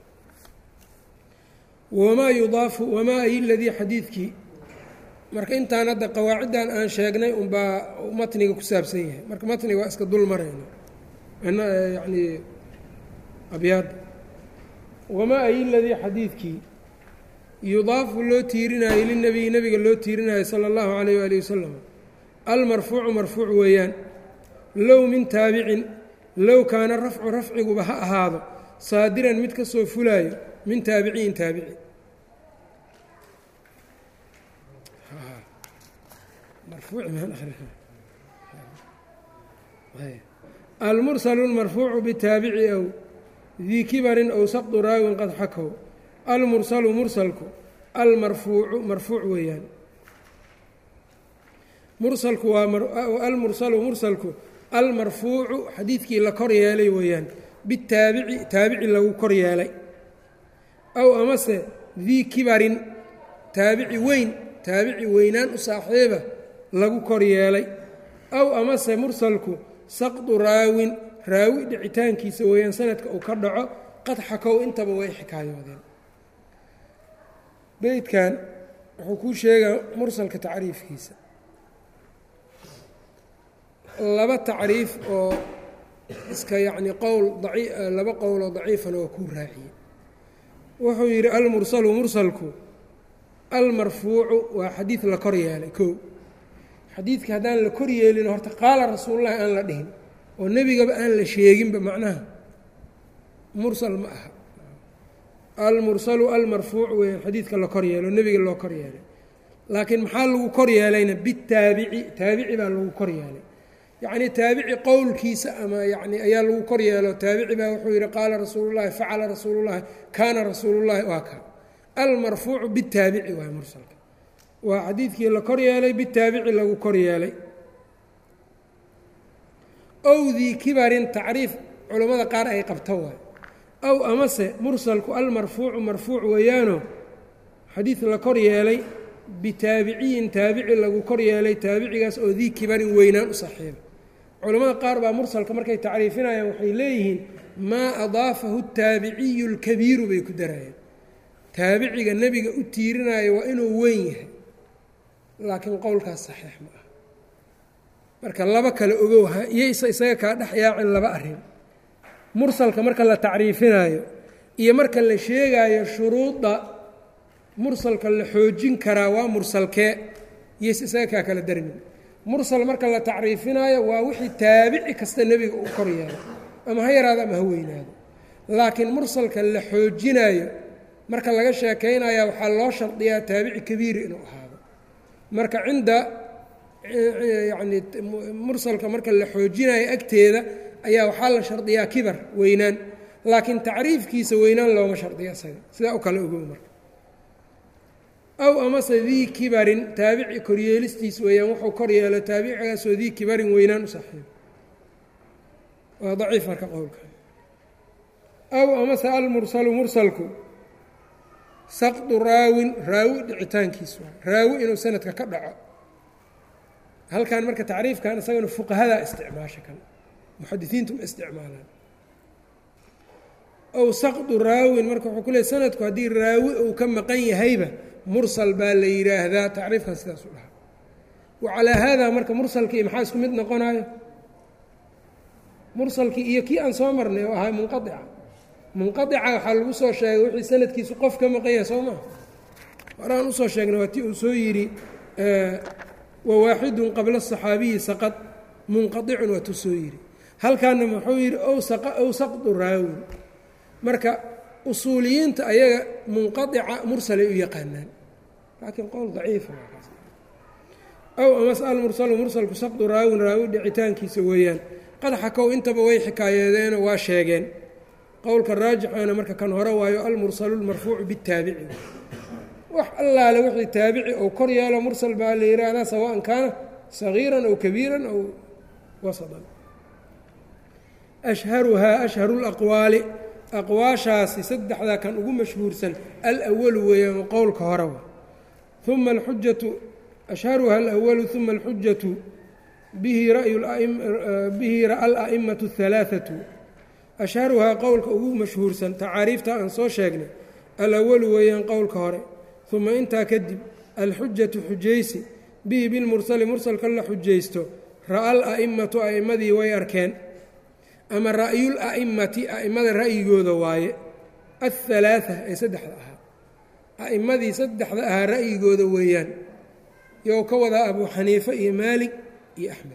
wamaa yudaafu wamaa ay ladii xadiidkii marka intaan hadda qawaaciddan aan sheegnay unbaa matniga ku saabsan yahay marka matniga waa iska dul marayna yani abyaadda wamaa ay ladii xadiidkii yudaafu loo tiirinayo lilnebiyi nebiga loo tiirinayo sala allahu calayh waali wasalam almarfuucu marfuuc weeyaan low min taabicin low kaana rafcu rafciguba ha ahaado saadiran mid ka soo fulaayo min taabiciyin taabici almursalu lmarfuucu bitaabici ow dii kibarin ow saqdu raawin qad xakow almursalu mursalku almarfuucu marfuuc weeyaan mursalku waa almursalu mursalku almarfuucu xadiidkii la kor yeelay weeyaan bitaabici taabici lagu kor yeelay aw amase dii kibarin taabici weyn taabici weynaan u saaxiiba lagu kor yeelay aw amase mursalku saqdu raawin raawi dhicitaankiisa weeyaan sanadka uu ka dhaco qad xakow intaba way xikaayoodeen beydkan wuxuu kuu sheegaa mursalka tacriifkiisa laba tacriif oo iska yacni qowl laba qowloo daciifana waa kuu raaciyey wuxuu yidhi almursalu mursalku almarfuucu waa xadiid la kor yeelay kow xadiidka haddaan la kor yeelin horta qaala rasuululahi aan la dhihin oo nebigaba aan la sheeginba macnaha mursal ma aha almursalu almarfuucu weyaan xadiidka la kor yeelo nebiga loo kor yeelay laakiin maxaa lagu kor yeelayna bitaabici taabici baa lagu kor yeelay yacnii taabici qowlkiisa ama yani ayaa lagu kor yeelo taabici baa wuxuu yidhi qaala rasuulullahi facala rasuulullahi kaana rasuulullahi waa ka almarfuucu bitaabici waay mursalka waa xadiidkii la kor yeelay bitaabici lagu kor yeelay ow dii kibarin tacriif culammada qaar ay qabta waay aw amase mursalku almarfuucu marfuuc weeyaano xadiid la kor yeelay bitaabiciyin taabici lagu kor yeelay taabicigaas oo dii kibarin weynaan u saxiiba culamada qaar baa mursalka markay tacriifinayaan waxay leeyihiin maa adaafahu taabiciyu اlkabiiru bay ku darayeen taabiciga nebiga u tiirinayo waa inuu weyn yahay laakiin qowlkaas saxiix ma ah marka laba kale ogow iyaysa isaga kaa dhex yaacin laba arrin mursalka marka la tacriifinaayo iyo marka la sheegaayo shuruudda mursalka la xoojin karaa waa mursalkee iyaysa isaga kaa kala darmin mursal marka la tacriifinaayo waa wixii taabici kasta nebiga uu kor yeelo ama ha yaraado ama ha weynaado laakiin mursalka la xoojinaayo marka laga sheekaynaya waxaa loo shardiyaa taabici kabiiri inuu ahaado marka cinda yacni mursalka marka la xoojinayo agteeda ayaa waxaa la shardiyaa kibar weynaan laakiin tacriifkiisa weynaan looma shardiyo isaga sidaa u kale ogow marka aw amase dii kibarin taabici koryeelistiis weeyaan wuxuu kor yeelo taabicigaasoo dii kibarin weynaan u saaxiibo waa daciif marka qowlka aw amase almursalu mursalku saqdu raawin raawi dhicitaankiis waa raawi inuu sanadka ka dhaco halkan marka tacriifkan isagana fuqahadaa isticmaasha kan muxadisiintu ma isticmaalaan ow saqdu raawin marka wuxuu ku leey sanadku haddii raawi uu ka maqan yahayba mursal baa la yidhaahdaa tacriifkan sidaas u dhahaa wa calaa haadaa marka mursalkii maxaa isku mid noqonayo mursalkii iyo kii aan soo marnay oo ahaa munqaica munqaica waxaa lagu soo sheegay wixii sanadkiisu qof ka maqan yahay soo maa horaan usoo sheegnay waa ti uu soo yidhi wawaaxidun qabla asaxaabiyi saqad munqaicun waa tu soo yidhi halkaana muxuu yidhi ow saqdu raawin marka usuuliyiinta ayaga munqaica mursalay u yaqaanaan laakiin qowl daciifa ow amase almursalu mursalku saqdu raawin raawi dhicitaankiisa weeyaan qad xakow intaba way xikaayeedeeno waa sheegeen qowlka raajixana marka kan hore waayo almursalu lmarfuucu bitaabici wax allaale wixii taabici ou kor yeelo mursal baa la yidhaahdaa sawaan kaana sagiiran aw kabiiran aw wasadan ashharuhaa ashharu laqwaali aqwaashaasi saddexdaa kan ugu mashhuursan alwalu weeyaan qowlka hore wa uma alxujatu ashharuha alwalu uma alxujatu bihi bihi ra'a ala'imatu اhalaaثatu ashharuhaa qowlka ugu mashhuursan tacaariifta aan soo sheegnay alawalu weeyaan qowlka hore uma intaa kadib alxujatu xujaysi bihi bilmursali mursalka la xujaysto ra'a ala'imatu a'immadii way arkeen ama ra'yul a'immati a'immada ra'yigooda waaye athalaaa ee saddexda ahaa a'immadii saddexda ahaa ra'yigooda weeyaan you ka wadaa abuu xaniife iyo maalik iyo axmed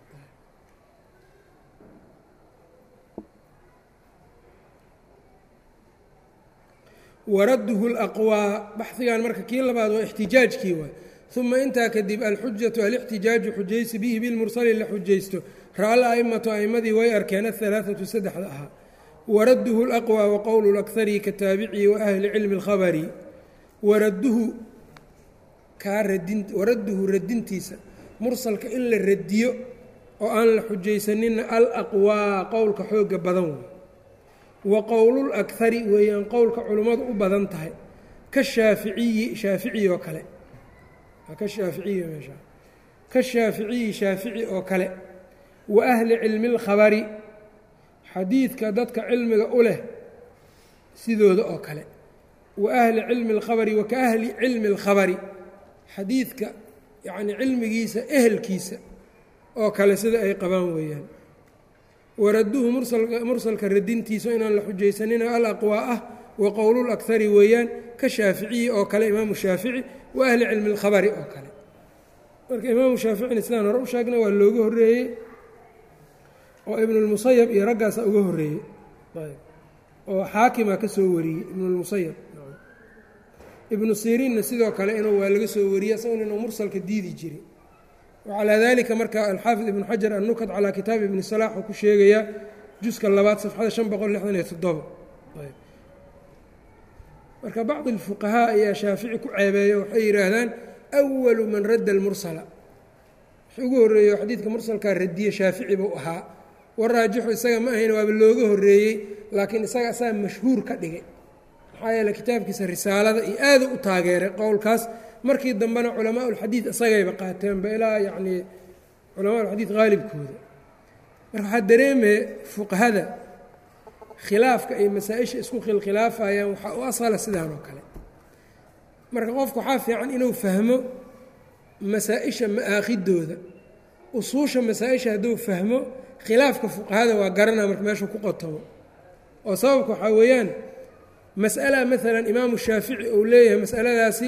waradduhu laqwaa baxdigan marka kii labaad waa ixtijaajkii waay uma intaa kadib alxujatu alixtijaaju xujaysi bihi bilmursali la xujaysto ra-al a'immatu a'immadii way arkeen ahalaaatu saddexda ahaa waradduhu laqwaa wa qowlu lakari ka taabiciyi wa ahli cilmi اlkhabari waradduhu kaa radin waradduhu radintiisa mursalka in la radiyo oo aan la xujaysaninna alaqwaa qowlka xooga badan wey wa qowlul akari weeyaan qowlka culimmadu u badan tahay ka shaaficiyi shaafici oo kale ka shaaficiyi meesha ka shaaficiyi shaafici oo kale wa ahli cilmi اlkhabari xadiidka dadka cilmiga u leh sidooda oo kale wa ahli cilmi اlkhabari wa ka ahli cilmi اlkhabari xadiidka yacni cilmigiisa ehelkiisa oo kale sida ay qabaan weeyaan waradduhu mursalka radintiisa inaan la xujaysanina alaqwaa ah wa qowlul akari weeyaan ka shaaficiyi oo kale imaamu shaafici wa ahli cilmi اlkhabari oo kale marka imaamu shaaficina sidaan hore u sheegna waa looga horreeyey oo ibnulmusayab iyo raggaasa uga horreeyey oo xaakima ka soo wariyey ibnulmusayab ibnu siriinna sidoo kale inuu waa laga soo wariyey isaguna inuu mursalka diidi jiray wacalaa dalika marka alxaafid ibnu xajar annukad calaa kitaabi ibni salaax uu ku sheegayaa juska labaad safxada shan boqol lixdan iyo toddoba marka bacdi alfuqahaa ayaa shaafici ku ceebeeya waxay yidhaahdaan awalu man radda almursala wx ugu horreeyo xadiidka mursalkaa radiye shaafici buu ahaa waraajixu isaga ma ahayn waaba looga horreeyey laakiin isaga asaga mashhuur ka dhigay maxaa yeele kitaabkiisa risaalada iyo aada u taageeray qowlkaas markii dambena culamaa ulxadiid isagayba qaateenba ilaa yacnii culamaa ulxadiid haalibkooda marka waxaa dareemaya fuqahada khilaafka ay masaa-isha isku khilkhilaafayaan waxaa u asala sidaan oo kale marka qofku waxaa fiican inuu fahmo masaa-isha ma-aakhidooda usuusha masaa-isha hadduu fahmo khilaafka fuqahada waa garanaa marka meeshuu ku qotomo oo sababka waxaa weeyaan mas'ala maalan imaamu shaafici uu leeyahay masaladaasi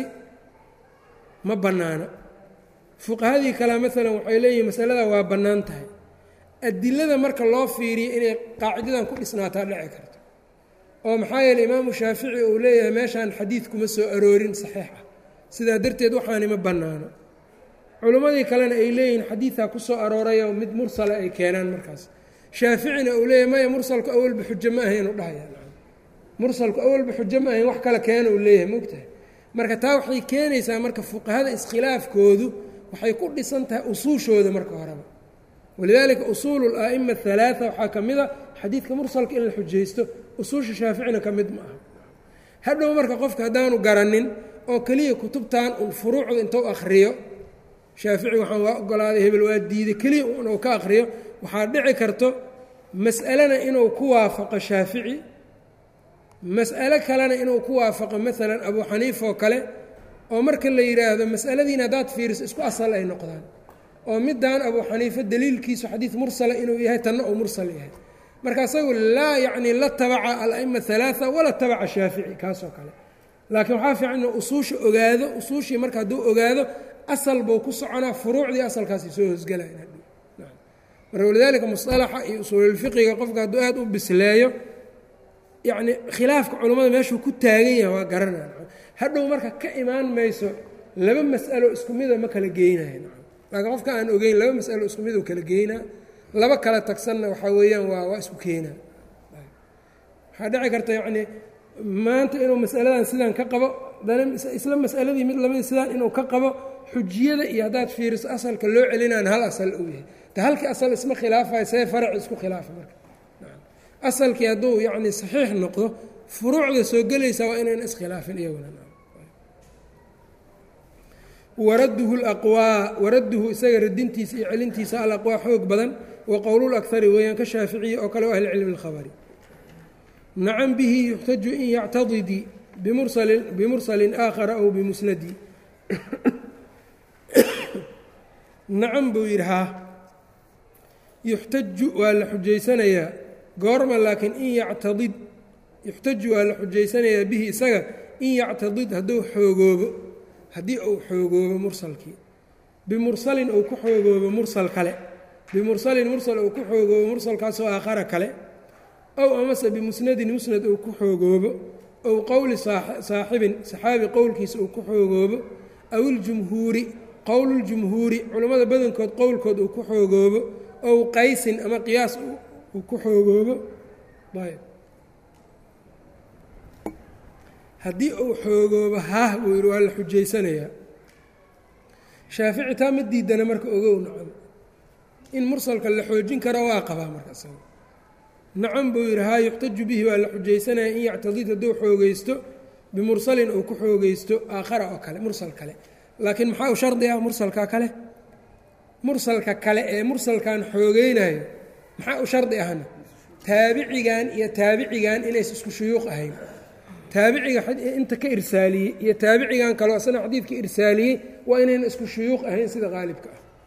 ma bannaana fuqahadii kale maalan waxay leeyihin masaladaa waa bannaan tahay adilada marka loo fiiriyo inay qaacidadan ku dhisnaataa dhici karto oo maxaa yeeley imaamu shaafici uu leeyahay meeshaan xadiid kuma soo aroorin saxiix ah sidaa darteed waxaani ma bannaano culimmadii kalena ay leeyihiin xadiidaa ku soo aroorayoo mid mursala ay keenaan markaas shaaficina uu leeyahay maya mursalku awalba xujo ma ahayn u dhahaya mursalku awalba xujo ma ahayn wax kale keena uu leeyahay mogtahay marka taa waxay keenaysaa marka fuqahada iskhilaafkoodu waxay ku dhisan tahay usuushooda marka horeba walidaalika usuulu la'ima halaaa waxaa ka mid a xadiidka mursalka in la xujaysto usuusha shaaficina ka mid ma aha hadhow marka qofka haddaanu garanin oo keliya kutubtan un furuucda intuu akhriyo shaafici waxaan waa ogolaaday hebel waa diiday keliya inuu ka akhriyo waxaa dhici karto mas'alena inuu ku waafaqo shaafici mas'alo kalena inuu ku waafaqo maalan abuu xaniifa oo kale oo marka la yidhaahdo mas'aladiina haddaad fiiriso isku asal ay noqdaan oo middan abuu xaniifa daliilkiisu xadiid mursala inuu yahay tanna uu mursal yahay marka isagu laa yacni la tabaca ala'ima halaaa wala tabaca shaafici kaasoo kale laakiin waxaa fiican inuu usuusha ogaado usuushii marka hadduu ogaado asal buu ku soconaa furuucdii asalkaasi soo hosgelayan marka walidaalika musalaxa iyo usuululfiqiga qofka hadduu aad u bisleeyo yacni khilaafka culummada meeshuu ku taagan yahay waa garanaya hadhow marka ka imaan mayso laba mas'alo isku mida ma kala geynayo laakiin qofka aan ogeyn laba mas'alo isku mid u kala geynaa laba kala tagsanna waxaa weeyaan waa waa isku keenaa waxaa dhici karta yacnii maanta inuu mas'aladan sidan ka qabo dana isla mas'aladii mid lamid sidaan inuu ka qabo xujiyada iyo haddaad fiiriso asalka loo celinaan hal asal uu yahay te halkii asal isma khilaafayo see faraci isku khilaafa marka asalkii hadduu yacni saxiix noqdo furuucda soo gelaysa waa inayna iskhilaafin iyaguna waradduhu laqwaa waradduhu isaga radintiisa iyo celintiisa alaqwaa xoog badan wa qowlulakari weeyaan ka shaaficiyi oo kale o ahli cilmi اlkhabari nacan bihi yuxtaju in yactadidi bimursalin aakhara aw bimusnadi nacan buu yidhi haa yuxtaju waa la xujaysanayaa goorma laakiin in yactadid yuxtaju waa la xujaysanayaa bihi isaga in yactadid hadduu xoogoobo haddii uu xoogoobo mursalkii bimursalin uu ku xoogoobo mursal kale bimursalin mursal uu ku xoogoobo mursalkaasoo aakhara kale ow amase bimusnadin musnad uu ku xoogoobo ow qowli saaxibin saxaabi qowlkiisa uu ku xoogoobo aw iljumhuuri qowluljumhuuri culammada badankood qowlkood uu ku xoogoobo ow qaysin ama qiyaas uu ku xoogoobo haddii uu xoogoobo haah buu yidhi waa la xujaysanayaa shaafici taa ma diidana marka ogow nacam in mursalka la xoojin karo waa qabaa marka isaga nacam buu yidhi haa yuxtaju bihi waa la xujaysanaya in yactadid hadduu xoogeysto bimursalin uu ku xoogeysto aakhara oo kale mursal kale laakiin maxaa u shardi ah mursalka kale mursalka kale ee mursalkan xoogeynayo maxaa u shardi ahna taabicigan iyo taabicigan inays isku shuyuuq ahayn taabiciga inta ka irsaaliyey iyo taabicigan kaleo asna xadiidka irsaaliyey waa inayna isku shuyuuq ahayn sida qaalibka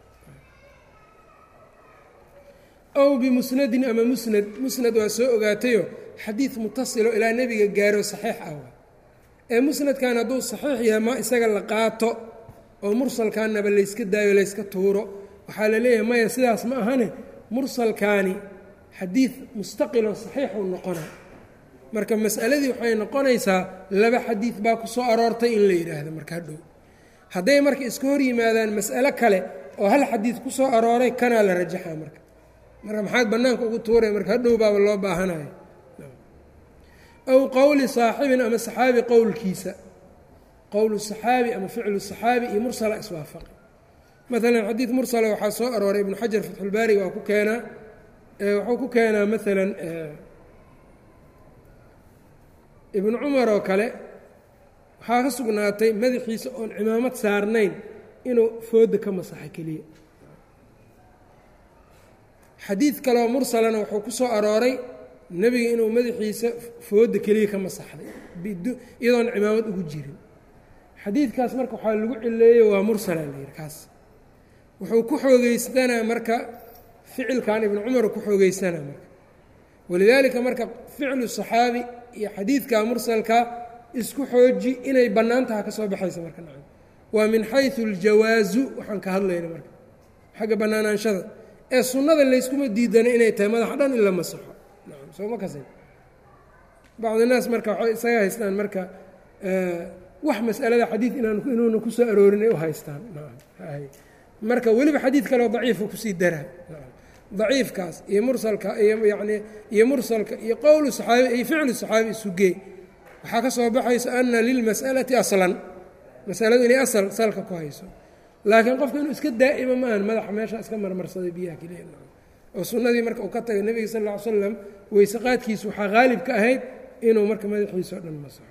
ah ow bimusnadin ama musnad musnad waa soo ogaatayo xadiid mutasilo ilaa nebiga gaaro saxiix ah ee musnadkan hadduu saxiix yahay ma isaga la qaato oo mursalkaanaba layska daayo layska tuuro waxaa la leeyahay maya sidaas ma ahane mursalkaani xadiid mustaqiloo saxiixuu noqona marka mas'aladii waxay noqonaysaa laba xadiid baa ku soo aroortay in la yidhaahdo marka hadhow hadday marka iska hor yimaadaan mas'alo kale oo hal xadiid ku soo arooray kanaa la rajaxaa marka marka maxaad bannaanka ugu tuuraya marka hadhow baaba loo baahanayo aw qowli saaxibin ama saxaabi qowlkiisa qowlu saxaabi ama ficlu saxaabi iyo mursala iswaafaqi maalan xadiid mursala waxaa soo arooray ibnu xajar fatxulbaari waa ku keenaa wuxuu ku keenaa maalan ibnu cumar oo kale waxaa ka sugnaatay madaxiisa oon cimaamad saarnayn inuu fooda ka masaxo keliya xadiid kaleoo mursalana wuxuu ku soo arooray nebiga inuu madaxiisa fooda keliya ka masaxday iyadoon cimaamad ugu jirin xadiidkaas marka waxaa lagu cileeyey waa mursala la yihi kaas wuxuu ku xoogeystanaa marka ficilkan ibnu cumar ku xoogeysanaa marka walidaalika marka ficlu صaxaabi iyo xadiidka mursalka isku xooji inay bannaan taha ka soo baxaysa marka nacam waa min xayثu اljawaazu waxaan ka hadlayna marka xagga bannaanaanshada ee sunnada layskuma diidana inay tahay madaxa dhan in la masaxo nacam soo ma kasin bacdi naas marka waxay isaga haystaan marka wax mas'alada xadiid inaan inuuna ku soo aroorin ay u haystaan marka weliba xadiid kaleo daciifu kusii daraa daciifkaas iyo mursalka iyo yani iyo mursalka iyo qowlu saxaabi iyo ficlu saxaabi isugee waxaa ka soo baxaysa ana lilmas'alati aslan masaladu inay asal salka ku hayso laakiin qofka inuu iska daa'ima ma ahan madaxa meesha iska marmarsaday biyaha keliya oo sunnadii marka uu ka tagay nebiga sal ll ly slam weyse qaadkiisu waxaa haalib ka ahayd inuu marka madaxiisa o dhan masaxo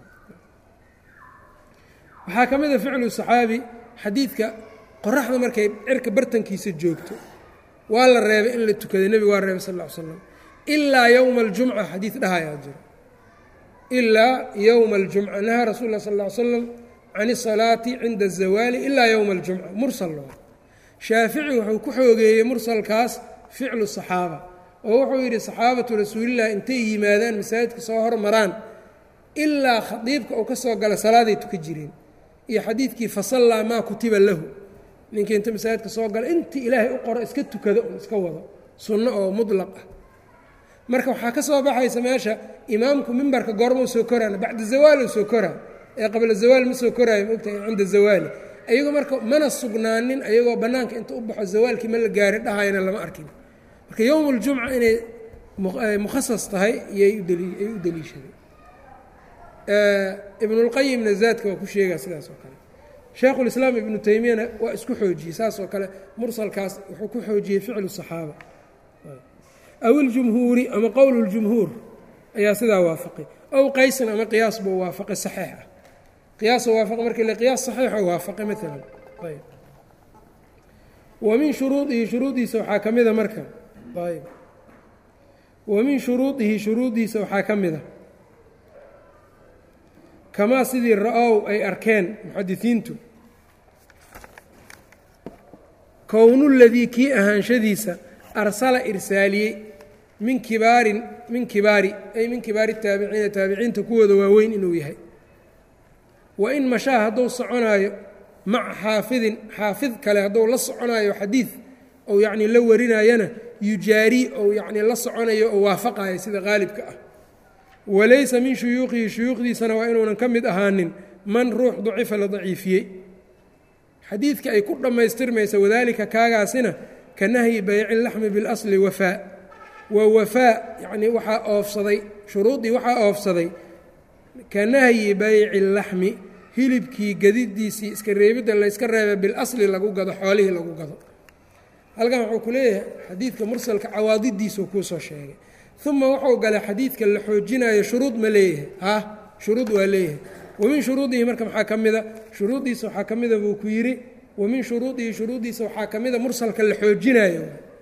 waxaa ka mid a ficlu saxaabi xadiidka qoraxda markay cirka bartankiisa joogto waa la reebay in la tukaday nebigu waa reebay sal ll ly slam ilaa yowma aljumca xadiid dhahayaa jiro ilaa yowma aljumca nahaa rasul lah sal ll ly slam can isalaati cinda azawaali ilaa yowma aljumca mursal loo shaafici wuxuu ku xoogeeyey mursalkaas ficlu saxaaba oo wuxuu yidhi saxaabatu rasuulilah intay yimaadaan masaajidka soo hormaraan ilaa khadiibka uu ka soo gala salaaday tuka jireen iyo xadiidkii fasallaa maa kutiba lahu ninkii inta masaajidka soo gala intii ilaahay u qoro iska tukado un iska wado sunno oo mudlaq ah marka waxaa ka soo baxaysa meesha imaamku mimbarka goormau soo koraana bacda zawaal soo koraa ee qabla zawaal ma soo koraayo maogtahay cinda zawaali ayagoo marka mana sugnaanin ayagoo bannaanka inta u baxo zawaalkii ma la gaari dhahayana lama arkin marka yowm اljumca inay mukhasas tahay iyay u deliishaday ibn اlqayimna zaadka waa ku sheegaa sidaas oo kale shaekhu اlislaam ibnu taymiyana waa isku xoojiyey saas oo kale mursalkaas wuxuu ku xoojiyey ficlu صaxaaba aw iljumhuuri ama qowl اljumhuur ayaa sidaa waafaqay ow qaysan ama qiyaas buu waafaqay saxiix ah qiyaas waafaq marka le qiyaas saxiixo waafaqay maalan ayb wa min shuruudihi shuruudiisa waxaa ka mida marka ayb wa min shuruudihi shuruudiisa waxaa ka mida kamaa sidii ra-ow ay arkeen muxadisiintu kownu ladii kii ahaanshadiisa arsala irsaaliyey min kibaarin min kibaari ay min kibaari taabiciina taabiciinta kuwooda waaweyn inuu yahay wa in mashaa hadduu soconaayo maca xaafidin xaafid kale hadduu la soconaayo xadiid ou yacnii la warinaayana yujaarii ou yacnii la soconayo oo waafaqayo sida qaalibka ah walaysa min shuyuuqihi shuyuukhdiisana waa inuunan ka mid ahaanin man ruux dacifa la daciifiyey xadiidka ay ku dhammaystirmaysa wadaalika kaagaasina ka nahyi bayci laxmi biاlasli wafaa waa wafaa yacnii waxaa oofsaday shuruuddii waxaa oofsaday ka nahyi bayci laxmi hilibkii gadidiisii iska reebidda layska reeba bilasli lagu gado xoolihii lagu gado halkan wuxuu ku leeyahay xadiidka mursalka cawaadidiisuu kuu soo sheegay uma wuxuu galay xadiidka la xoojinayo shuruud ma leeyahay ah shuruud waa leeyahay wa min shuruudihi marka maxaa ka mida shuruuddiisa waxaa ka mida buu ku yidhi wa min shuruudihi shuruuddiisa waxaa ka mida mursalka la xoojinayo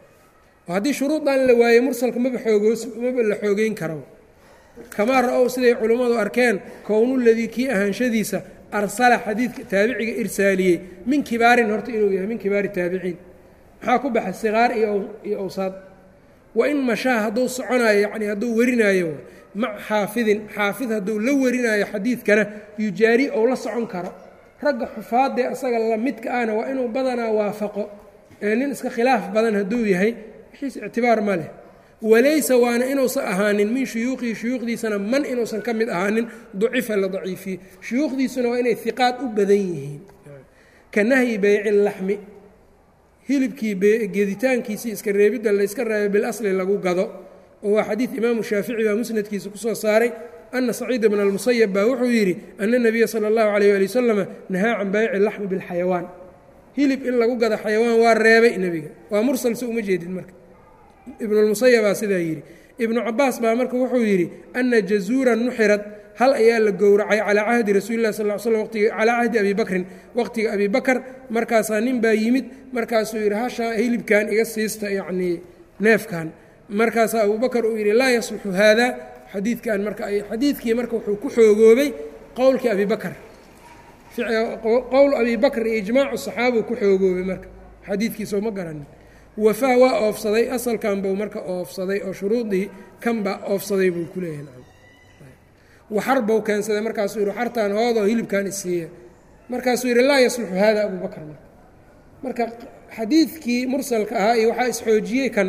oo haddii shuruudan la waaye mursalka maba xoogoos maba la xoogeyn karo kamaa ra-ow siday culummadu arkeen kownuladii kii ahaanshadiisa arsala xadiidka taabiciga irsaaliyey min kibaarin horta inuu yahay min kibaari taabiciin maxaa ku baxay siqaar iyo awsaad wa in mashaa hadduu soconaayo yacnii hadduu warinaayo mac xaafidin xaafid hadduu la warinaayo xadiidkana yujaari ou la socon karo ragga xufaadee asaga la midka ahna waa inuu badanaa waafaqo ee nin iska khilaaf badan hadduu yahay wixiis ictibaar ma leh walaysa waana inuusan ahaanin min shuyuuqihi shuyuukhdiisana man inuusan ka mid ahaanin ducifa la daciifiyey shuyuukhdiisuna waa inay hiqaad u badan yihiin ka nahyi bayci laxmi hilibkii geditaankiisii iska reebidda layska reebay bilasli lagu gado oo waa xadiid imaamu shaafici baa musnadkiisa kusoo saaray ana saciid bna almusayab baa wuxuu yidhi ana nabiya sala allahu calayh ali wasalama nahaa can bayci laxmi bilxayawaan hilib in lagu gado xayawaan waa reebay nebiga waa mursal se uma jeedid marka ibnulmusayabaa sidaa yidhi ibnu cabaas baa marka wuxuu yidhi ana jazuuran nuxirad hal ayaa la gowracay calaa cahdi rasuulilah sal slam watiga calaa cahdi abi bakrin waqtiga abi bakar markaasaa nin baa yimid markaasuu yidhi hashaa hilibkan iga siista yacnii neefkan markaasaa abubakar uu yidhi laa yasluxu haada xadiidkan marka ay xadiidkii marka wuxuu ku xoogoobay qowlkii abi bakar qowl abi bakr iyo ijmaacu saxaabau ku xoogoobay marka xadiidkiisoo ma garanin wafaa waa oofsaday asalkan buu marka oofsaday oo shuruudii kanba oofsaday buu ku leeyahay waxar buu keensaday markaasuu yihi waxartaan hoodoo hilibkan isiiya markaasuu yidhi laa yasluxu hada abu bakr marka marka xadiidkii mursalka ahaa iyo waxaa isxoojiyey kan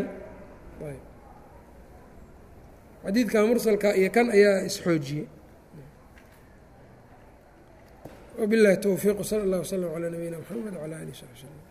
xadiidka mursalka iyo kan ayaa isxoojiyey وبالله التوفيق وصلى الله وسلم على نبينا محمد وعلى آله وصحبه وسلم